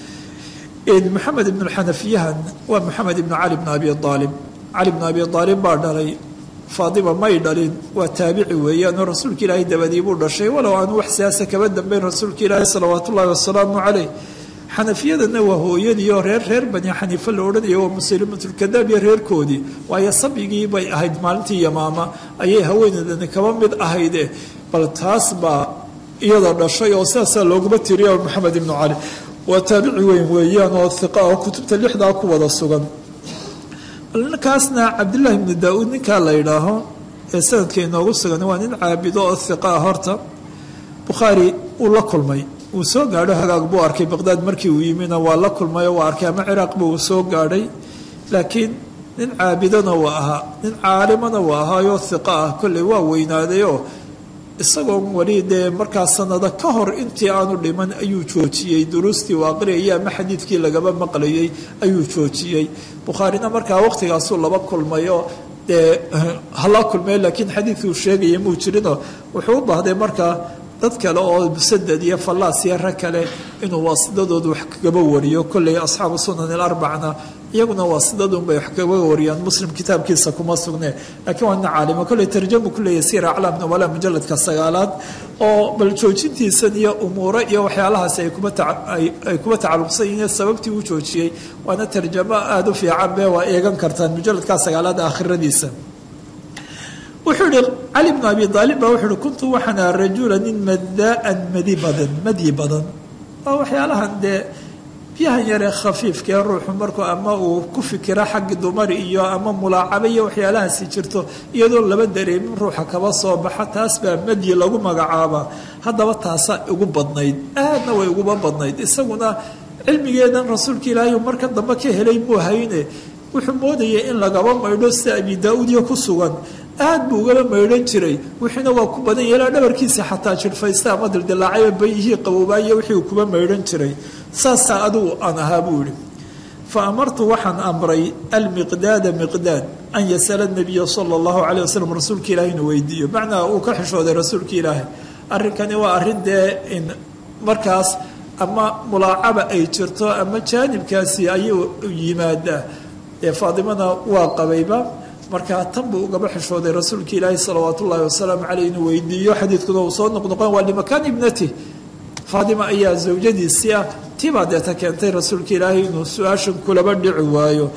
maxamed ibn xanafiyahan waa maxamed ibn cali bn abi aalib cali bn abi aalib baa dhalay faadima may dhalin waa taabici weeyaan oo rasuulka ilaahay dabadii buu dhashay walow aanu wax siyaasa kaba dambeyn rasuulka ilaahi salawaat ullahi wasalaamu caleyh xanafiyadana waa hooyadii oo reer reer bani xaniife la odhanaya waa musalimatulkadaab iyo reerkoodii waayo sabigii bay ahayd maalintii yamaama ayay haweeneedani kaba mid ahayde bal taas baa iyada dhashay oo sidaasaa looguma tiriya maxamed ibnu cali waa taabici weyn weeyaan oo hiqa oo kutubta lixdaa ku wada sugan ninkaasna cabdillaahi ibnu daa-uud ninkaa la yidhaaho ee sanadka inoogu sugan waa nin caabido oo hiqa ah horta bukhaari uu la kulmay uu soo gaadho hagaag buu arkay baqdaad markii uu yimina waa la kulmay oo waa arkay ama ciraaqba uu soo gaadhay laakiin nin caabidona waa ahaa nin caalimana waa ahaayoo hiqa ah kolley waa weynaadayoo isagoon weli dee markaa sanado ka hor intii aanu dhiman ayuu joojiyey duruustii uu aqriyayay ama xadiidkii lagaba maqlayay ayuu joojiyey bukhaarina markaa waqtigaasuu laba kulmay oo dee hala kulmay laakiin xadiidkii uu sheegaya muu jirinoo wuxuu u baahday markaa dad kale oo musadad iyo fallaas iyo rag kale inuu waasidadooda wax kagaba wariyo kolley asxaabu sunan ilarbacna iyaguna waasidadunbay wax kaga wariyaan muslim kitaabkiisa kuma sugne laakiin waa nin caalima kolley tarjamu ku leeyahy sira aclaam nubala mujaladka sagaalaad oo bal joojintiisan iyo umuuro iyo waxyaalahaasi ay kuba ay kuba tacalluqsan yihiin sababtii uu joojiyey waana tarjamo aada u fiican be waa eegan kartaan mujaladka sagaalaad aakhiradiisa wuxuu ihi cali bnu abi aalib baa wuxuu ihi kuntu waxaan aha rajula nin madaan madi badan madyi badan waa waxyaalahan dee biyahan yaree khafiifkaee ruuxu markuu ama uu ku fikira xagga dumar iyo ama mulaacaba iyo waxyaalahaasi jirto iyadoo laba dareemin ruuxa kaba soo baxa taas baa madyi lagu magacaabaa haddaba taasaa ugu badnayd aadna way uguba badnayd isaguna cilmigeedan rasuulka ilaahay markan dambe ka helay muu hayne wuxuu moodayay in lagaba maydho sida abi daa-uudyo ku sugan aad buu ugaba maydhan jiray wixiina waa ku badan yeelaa dhabarkiisa xataa jirfaysta ama dildilaacayba bayihii qaboobaayo wixii uu kuba maydhan jiray saasaa adugu aan ahaa buu yihi fa amartu waxaan amray almiqdaada miqdaad an yasala nabiya sala allahu calay wasalam rasuulka ilaahay inuu weydiiyo macnaa uu ka xishooday rasuulka ilaahay arrinkani waa arrin dee in markaas ama mulaacaba ay jirto ama jaanibkaasi ayuu yimaadaa dee faadimana waa qabayba markaa tan buu ugaba xishooday rasuulka ilaahi salawaat ullaahi wasalaamu caleyh inuu weydiiyo xadiidkuna uu soo noqnoqon waa limakaan ibnati faadima ayaa zawjadiisii ah tibaa deeta keentay rasuulka ilaahay inuu su-aashan kulaba dhici waayo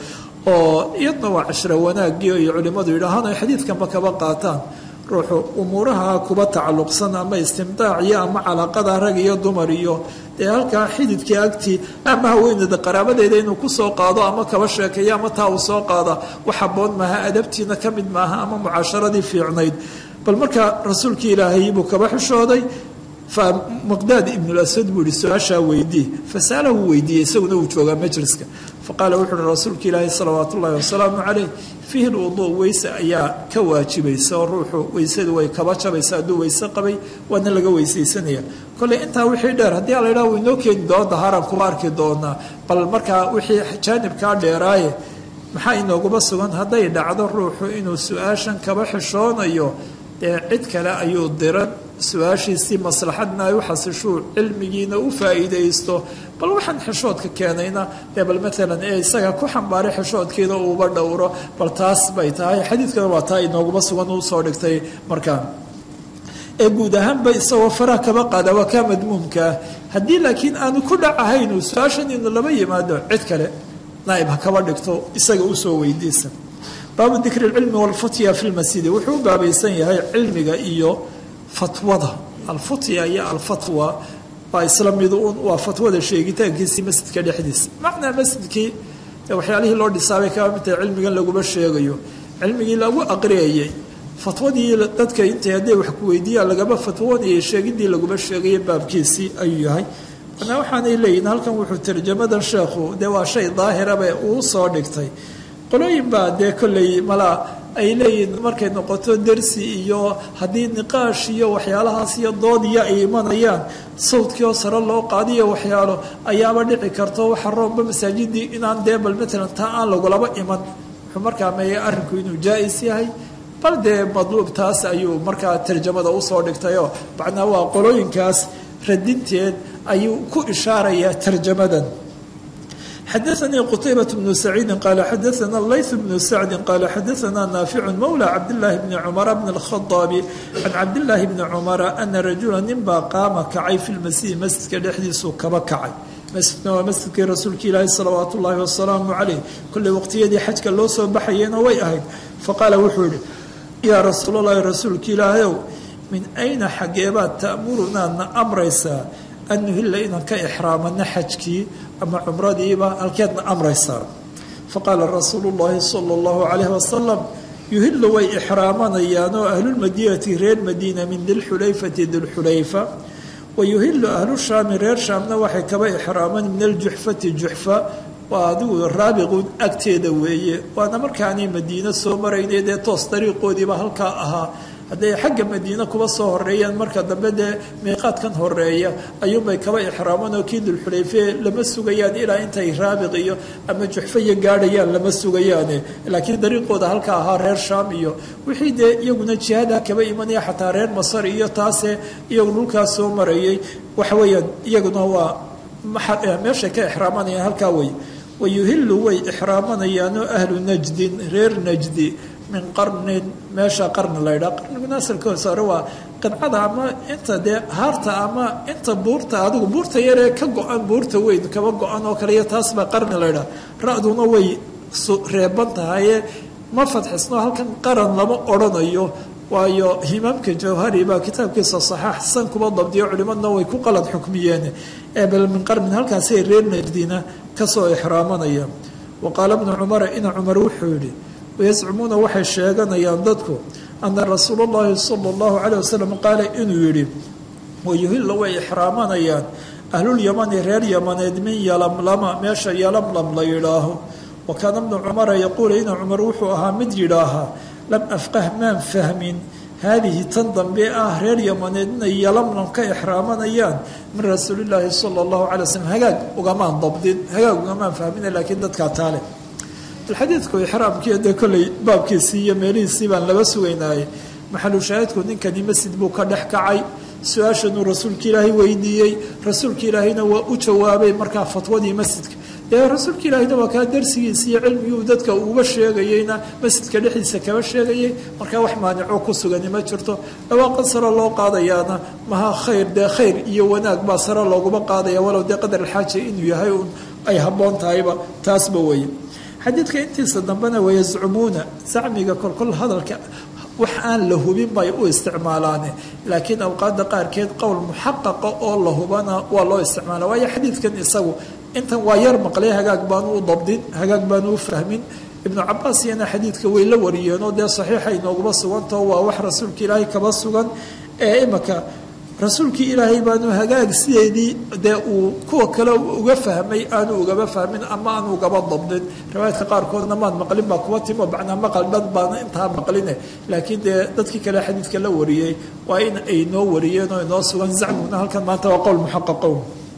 oo iyadna waa cashra wanaagii ay culimmadu yidhaahaan ay xadiidkanba kaba qaataan ruuxu umuuraha kuba tacalluqsan ama istimdaaciyo ama calaaqada rag iyo dumar iyo dee halkaa xididkii agtii ama haweeneeda qaraabadeeda inuu kusoo qaado ama kaba sheekeeyo ama taa uu soo qaada wax haboon maaha adabtiina ka mid maaha ama mucaasharadii fiicnayd bal markaa rasuulkii ilaahay buu kaba xishooday fa miqdaad ibnulasad buu yihi su-aashaa weydii fasalahu weydiiyey isaguna uu joogaa majliska faqaala wuxu uhi rasuulka ilaahi salawaat ullahi wasalaamu caleyh fiihi lwuduu weyse ayaa ka waajibaysa oo ruuxu weysadu way kaba jabaysa hadduu weyse qabay waana laga weysaysanaya kolley intaa wixii dheer haddii a la yidhaha waynoo keeni doona dahaaraan kuba arki doonaa bal markaa wixii jaanibkaa dheeraaye maxaa inooguma sugan hadday dhacdo ruuxu inuu su-aashan kaba xishoonayo dee cid kale ayuu diran su-aashiisii maslaxadna ay u xasishuu cilmigiina u faa'iidaysto bal waxaan xishoodka keenayna dee bal maalan ee isaga ku xambaaray xishoodkiina uuba dhowro bal taas bay tahay xadiidkana waa taa inooguma sugan uu soo dhigtay markaa ee guud ahaanba isagoo faraha kaba qaada waa kaa madmuumkaa haddii laakiin aanu ku dhacahayn uu su-aashan inu laba yimaado cid kale naaib ha kaba dhigto isaga usoo weydiisa baabu dikri lcilmi walfutya fi lmasjidi wuxuu u baabaysan yahay cilmiga iyo fatwada alfutya iyo alfatwa waa isla mid un waa fatwada sheegitaankiisii masjidka dhexdiisa macnaa masjidkii waxyaalihii loo dhisaabay kaba mid tahay cilmigan laguma sheegayo cilmigii lagu aqriyayay fatwadii dadka intay hadday wax ku weydiiyaan lagama fatwoonayay sheegidii laguma sheegaya baabkiisii ayuu yahay manaa waxaanay leeyihin halkan wuxuu tarjamadan sheekhu dee waa shay daahirabe uu soo dhigtay qolooyin baa dee kolley malaa ay leeyihin markay noqoto dersi iyo haddii niqaash iyo waxyaalahaas iyo doodiya ay imanayaan sawdkii oo sare loo qaadiyo waxyaalo ayaaba dhici karto waxa roomba masaajidii inaan dee bal matalan taa aan lagulaba iman wuxuu markaa meeyay arrinku inuu jaa-is yahay bal dee madluub taas ayuu markaa tarjamada usoo dhigtayoo macnaa waa qolooyinkaas radinteed ayuu ku ishaarayaa tarjamadan xadaanii qutaybaة bnu saciidi qaala xadaana layth bnu sacdi qaala xadaana naaficu mowlى cabdillaahi bni cumara bni اlkhadaabi can cabdillaahi bni cumara ana rajula ninbaa qaama kacay fi lmasjidi masjidka dhexdiisuu kaba kacay masjidna waa masjidkii rasuulka ilaahi salawaat ullaahi wasalaamu calayh kolley waqtiyadii xajka loo soo baxayena way ahayd faqaala wuxuu yihi yaa rasuulallaahi rasuulka ilaahayow min ayna xageebaad ta'murunaadna amraysaa an nuhilla inaan ka ixraamano xajkii ama cumradiiba halkeedna amraysaa faqaala rasuulu llaahi sala allahu calayhi wasalam yuhillu way ixraamanayaan oo ahlulmadiinati reer madiina min dilxulayfati dilxulayfa wayuhilu ahlu shaami reer shaamna waxay kaba ixraaman min aljuxfati juxfa waa adigu raabiqun agteeda weeye waana markaanay madiino soo maraynay dee toos dariiqoodiiba halkaa ahaa hadday xagga madiine kuba soo horeeyaan marka dambe dee miiqaadkan horeeya ayuunbay kaba ixraaman oo kii dulxulayfe lama sugayaan ilaa intay raabiq iyo ama juxfaya gaadhayaan lama sugayaane laakiin dariiqooda halka ahaa reer shaam iyo wixii dee iyaguna jihaada kaba imanaya xataa reer masar iyo taase iyagu dhulkaas soo marayay waxa weeyaan iyaguna waa meeshay ka ixraamanayaan halkaa wey wayuhilu way ixraamanayaanoo ahlu najdin reer najdi min qarnin meesha qarni la ydhaa qarniguna asalkiisa hore waa qidcada ama inta dee haarta ama inta buurta adigu buurta yaree ka go-an buurta weyn kaba go-an oo kale iyo taas baa qarni la ydhaa ra-duna way reeban tahaye ma fadxisno halkan qaran lama odrhanayo waayo himaamka jawhari baa kitaabkiisa saxaax san kuba dabdiyo culimadna way ku qalad xukmiyeen bal min qarnin halkaasay reer najdina kasoo ixraamanaya wa qaala bnu cumara ina cumar wuxuu yihi wayascumuuna waxay sheeganayaan dadku ana rasuul اllahi sala اllahu calayh wasalam qaala inuu yihi wayuhilla way ixraamanayaan ahlulyamani reer yamaneed min yalamlama meesha yalamlam la yidhaaho wa kaana bnu cumara yaquulu ina cumar wuxuu ahaa mid yidhaahaa lam afqah maan fahmin haadihi tan dambe ah reer yamaneed inay yalamlam ka ixraamanayaan min rasuulillaahi sala allahu calay waslm hagaag ugamaan dabdin hagaag ugamaan fahmina laakiin dadkaa taale alxadiidku ixraamkii dee kolley baabkiisii iyo meelihiisii baan laba sugaynaaye maxalu shaahidku ninkani masjid buu ka dhex kacay su-aashanuu rasuulka ilaahay weydiiyey rasuulka ilaahayna waa u jawaabay markaa fatwadii masjidka dee rasuulka ilaahayna waa kaa darsigiisa iyo cilmigii dadka uuba sheegayeyna masjidka dhexdiisa kaba sheegayay markaa wax maanico ku sugani ma jirto dhawaaqan sare loo qaadayaana maha khayr dee khayr iyo wanaag baa sare looguma qaadaya walow dee qadar alxaaja inuu yahay un ay habboon tahayba taasba weye xadiidka intiisa dambena wayascumuuna zacmiga kolkol hadalka wax aan la hubin bay u isticmaalaane laakiin awqaada qaarkeed qowl muxaqaqa oo la hubana waa loo isticmaala waayo xadiidkan isagu intan waa yar maqlay hagaag baanu u dabdin hagaag baanu u fahmin ibnu cabaas iyana xadiidka way la wariyeenoo dee saxiixa inooguma sugantao waa wax rasuulka ilaahay kaba sugan ee imaka rasuulkii ilaahay baanu hagaag sideedii dee uu kuwa kale uga fahmay aanu ugaba fahmin ama aanu ugaba dabdin riwaayadka qaarkoodna maan maqlin baa kuwa timo macnaa maqal dhan baana intaa maqline laakiin dee dadkii kale xadiidka la wariyey waa in ay noo wariyeen oo inoo sugan zacmiguna halkan maanta waa qowl muxaqaqow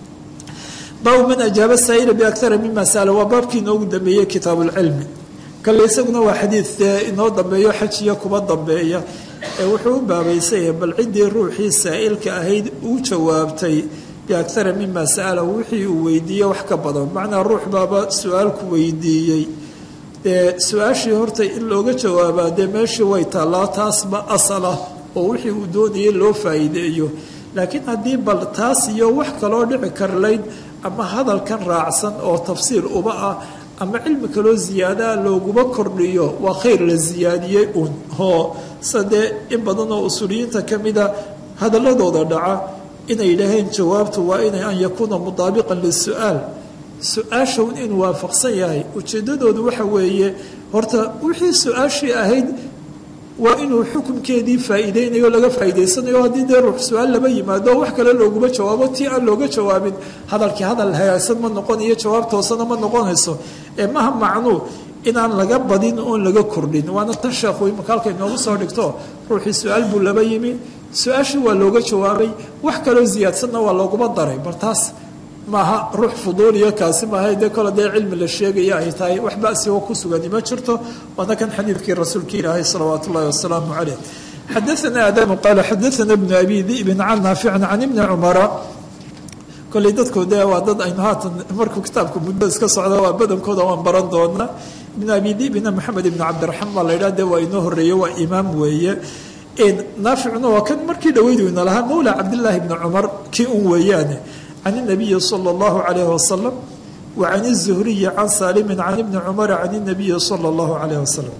baabu man ajaaba saa'ila biakara mima sa'ala waa baabkii inoogu dambeeyey kitaabuulcilmi kale isaguna waa xadiid dee inoo dambeeyo xajiya kuba dambeeya ee wuxuu u baabaysaya bal ciddii ruuxii saa'ilka ahayd uu jawaabtay biakara mima sa'ala wixii uu weydiiyey wax ka badan macnaa ruux baaba su-aalku weydiiyey dee su-aashii horta in looga jawaabaa dee meeshii way taallaa taasba asalah oo wixii uu doonayay loo faa'iideeyo laakiin haddii bal taas iyo wax kaloo dhici karlayd ama hadalkan raacsan oo tafsiir uba ah ama cilmi kaloo ziyaadaa looguma kordhiyo waa khayr la siyaadiyey uun oo sida dee in badan oo usuuliyiinta ka mida hadaladooda dhaca inay yidhaaheen jawaabtu waa inay an yakuuna mutaabiqan lisu-aal su-aashawn inuu waafaqsan yahay ujeeddadoodu waxa weeye horta wixii su-aashii ahayd waa inuu xukunkeedii faa'iideynayo laga faa'iidaysanayo haddii dee ruux su-aal lama yimaado wax kale looguma jawaabo tii aan looga jawaabin hadalkii hadal hagaagsan ma noqonayo jawaab toosana ma noqonayso ee maha macnuu inaan laga badin oon laga kordhin waana tan sheekhu imaka halka inoogu soo dhigto ruuxii su-aal buu laba yimi su-aashii waa looga jawaabay wax kaloo ziyaadsanna waa looguma daray bal taas maaha ruux fuduuliyo kaasi maaha dee kole dee cilmi la sheegaya ay tahay wax basioo ku sugani ma jirto waana kan xadiidkii rasuulka ilaahay salawaat ullahi wasalaamu caleyh xadaana adamu qaala xadaana bnu abi dibin can naaficin can ibni cumara kolley dadku dee waa dad aynu haatan markuu kitaabka muddo iska socda waa badankooda waan baran doonaa ibn abi dibina maxamed ibn cabdiraxmaan baa la yidhaha dee waa inoo horreeye waa imaam weeye naaficuna waa kan markii dhaweyduyna lahaa mawla cabdillaahi bni cumar kii un weeyaane can inabiyi sala allahu calayhi wasalam wa can izuhriyi can saalimin can ibni cumara can inabiyi sala allahu calayhi wasalam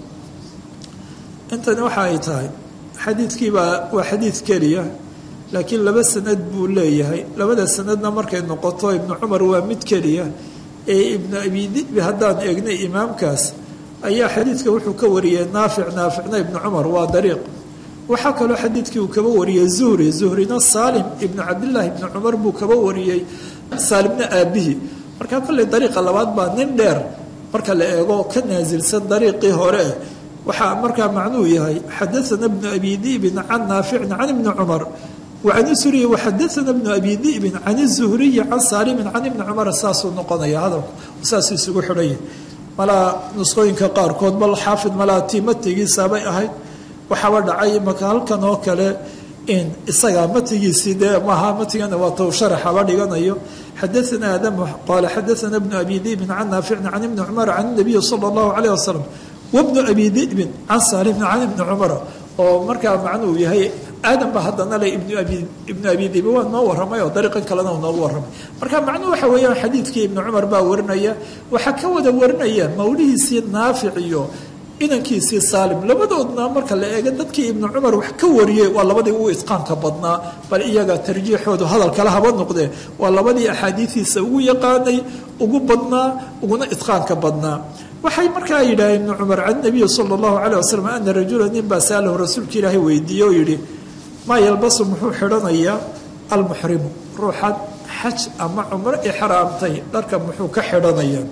intani waxa ay tahay xadiidkiibaa waa xadiid keliya laakiin laba sanad buu leeyahay labada sanadna markay noqoto ibnu cumar waa mid keliya ee ibnu abi dibi haddaan eegnay imaamkaas ayaa xadiidka wuxuu ka wariyey naafic naaficna ibnu cumar waa dariiq waxaa kaloo xadiidkii uu kaba wariyey zuhri zuhrina saalim ibnu cabdillaahi ibni cumar buu kaba wariyey saalimna aabihii markaa kolley dariiqa labaad baa nin dheer marka la eego ka naasilsan dariiqii hore waxaa markaa macnuu yahay xadaana bnu abi dibin can naaficin can ibni cumar wacan isuriyi waxadaana bnu abi dibin can izuhriyi can saalimin can ibni cumar saasuu noqonaya hadalku saasuu isugu xidhanya malaa nusqooyinka qaarkood bal xaafid malaa tiimatigiisaabay ahayd waxaaba dhacay maka halkan oo kale in isagaa matigiisii dee maaha matigana waa tow sharaxaba dhiganayo xadaana aadam qaala xadaana bnu abi dibin can naaficin can ibni cumar can nabiyi sala allahu calayh wasalam wabnu abi dibin can saalimin can ibni cumara oo markaa macnuu yahay aadam ba haddana le ibnu abi ibnu abi dibi waa noo warramay oo dariiqan kalena uu noogu warramay marka macnuhu waxa weeyaan xadiidkii ibnu cumar baa warinaya waxaa ka wada warinaya mawlihiisii naafic iyo inankiisii saalim labadoodna marka la eego dadkii ibnu cumar wax ka wariyey waa labadii ugu itqaanka badnaa bal iyaga tarjiixoodu hadal kale haba noqdee waa labadii axaadiidiisa ugu yaqaanay ugu badnaa uguna itqaanka badnaa waxay markaa yidhaaheen ibnu cumar can nabiyi sala allahu calayh wasalam ana rajula nin baa saalahu rasuulka ilaahay weydiiyey oo yidhi maa yalbasu muxuu xidhanayaa almuxrimu ruuxan xaj ama cumro ixraamtay dharka muxuu ka xidhanayaa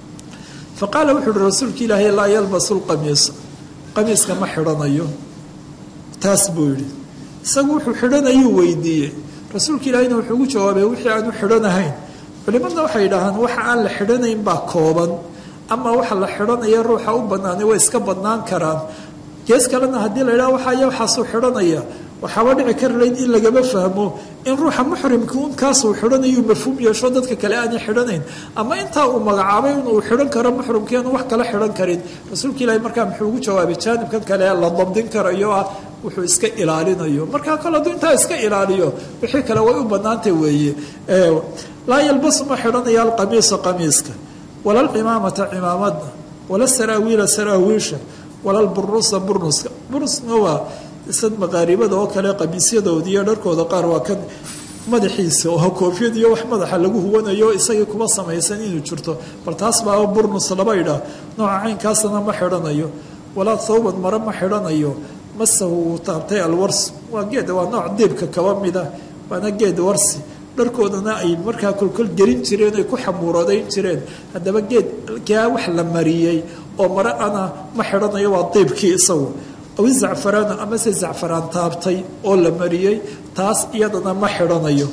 faqaala wuxu uhi rasuulka ilaahay laa yalbasu lqamiisa qamiiska ma xidhanayo taas buu yidhi isagu wuxuu xidhanayuu weydiiyey rasuulka ilaahayna wuxuu ugu jawaabay wixii aanu xidhanahayn culimadna waxay yidhaahaan waxa aan la xidhanayn baa kooban ama waxa la xidhanaya ruuxa u banaanay way iska badnaan karaan gees kalena haddii la yidhaha waxaya waxaasuu xidhanaya waxaaba dhici kar layd in lagama fahmo in ruuxa muxrimka un kaasuu xidhanayuu mafhuum yeesho dadka kale aanay xidhanayn ama intaa uu magacaabay inuu xidhan karo muxrimkii aanu wax kala xidhan karin rasuulka ilaahi markaa muxuu ugu jawaabay jaanibkan kale la dabdin karayo ah wuxuu iska ilaalinayo markaa kale hadduu intaa iska ilaaliyo wixii kale way u banaantay weeye laa yalbasu ma xidhanaya alqamiisa qamiiska wala alcimaamata cimaamadna wala saraawiila saraawiisha wala alburusa burnuska burnuska waa sad maqaaribada oo kale qamiisyadoodi iyo dharkooda qaar waa kan madaxiisa oo koofiyad iyo wax madaxa lagu huwanayo isagii kuma samaysan inuu jirto bal taas baa burnus laba idhaa nooca caynkaasna ma xidhanayo walaa thawban mare ma xidhanayo masahu wuu taabtay alwars waa geed waa nooc diibka kaba mida waana geed warsi dharkoodana ay markaa kolkol gelin jireen ay ku xamuuradayn jireen haddaba geed kaa wax la mariyey oo mare ana ma xidhanayo waa diibkii isagu aw zacfaraana amase zacfaraan taabtay oo la mariyey taas iyadana ma xidhanayo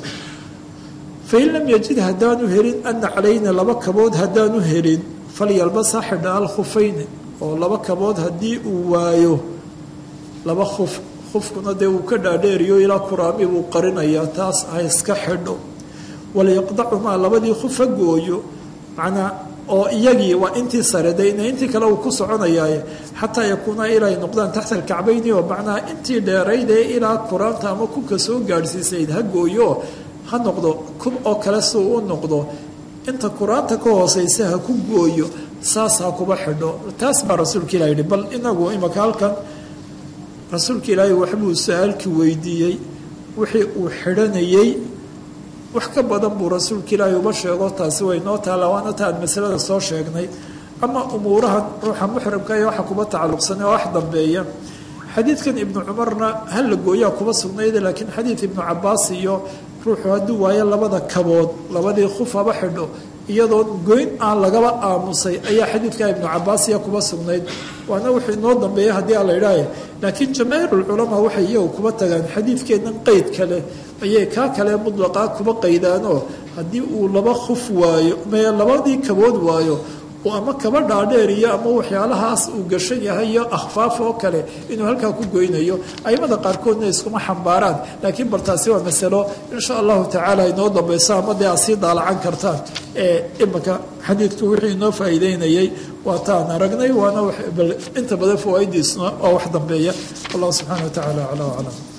fain lam yajid haddaanu helin ana calayna laba kabood haddaanu helin falyalbas ha xidha alkhufayni oo laba kabood haddii uu waayo laba khuf khufkuna dee uu ka dhaadheeriyo ilaa kuraami buu qarinayaa taas ha iska xidho walyaqdacumaa labadii khuf ha gooyo macnaa oo iyagii waa intii sare de ina intii kale uu ku soconayaaye xataa yakuuna ilay noqdaan taxta alkacbayni oo macnaha intii dheerayd ee ilaa kuraanta ama kubka soo gaadhsiisayd ha gooyo ha noqdo kub oo kale si uu u noqdo inta kuraanta ka hooseysa ha ku gooyo saas ha kuba xidho taas baa rasuulka ilah yihi bal inagu imaka halkan rasuulka ilaahay waxbuu su-aalkii weydiiyey wixii uu xidhanayey wax ka badan buu rasuulka ilaahay uba sheego taasi way noo taalla waana ta aan masalada soo sheegnay ama umuurahan ruuxa muxrimka iyo waxa kuba tacalluqsan ee wax dambeeya xadiidkan ibnu cumarna hal la gooyaa kuba sugnayda laakiin xadiid ibnu cabaas iyo ruuxu hadduu waayo labada kabood labadii khuf haba xidho iyadoo goyn aan lagaba aamusay ayaa xadiidka ibnu cabaas iya kuba sugnayd waana wuxuu inoo dambeeya haddii aan la idhaahe laakiin jamaahiirulculamaa waxay iyagu kuba tagaan xadiidkeennan qeyd kale ayay kaa kale mudlaqa kuba qaydaanoo haddii uu laba khuf waayo mee labadii kabood waayo ama kaba dhaadheer iyo ama waxyaalahaas uu gashan yahay iyo akhfaaf oo kale inuu halkaa ku goynayo aimada qaarkoodna iskuma xambaaraan laakiin bal taasi waa masalo insha allahu tacaala inoo dambayso ama dee aad sii daalacan kartaan ee imanka xadiidku wixii inoo faa'iideynayay waa taan aragnay waana inta badan fawaa'idiisna waa wax dambeeya wallahu subxana wa tacala acla aclam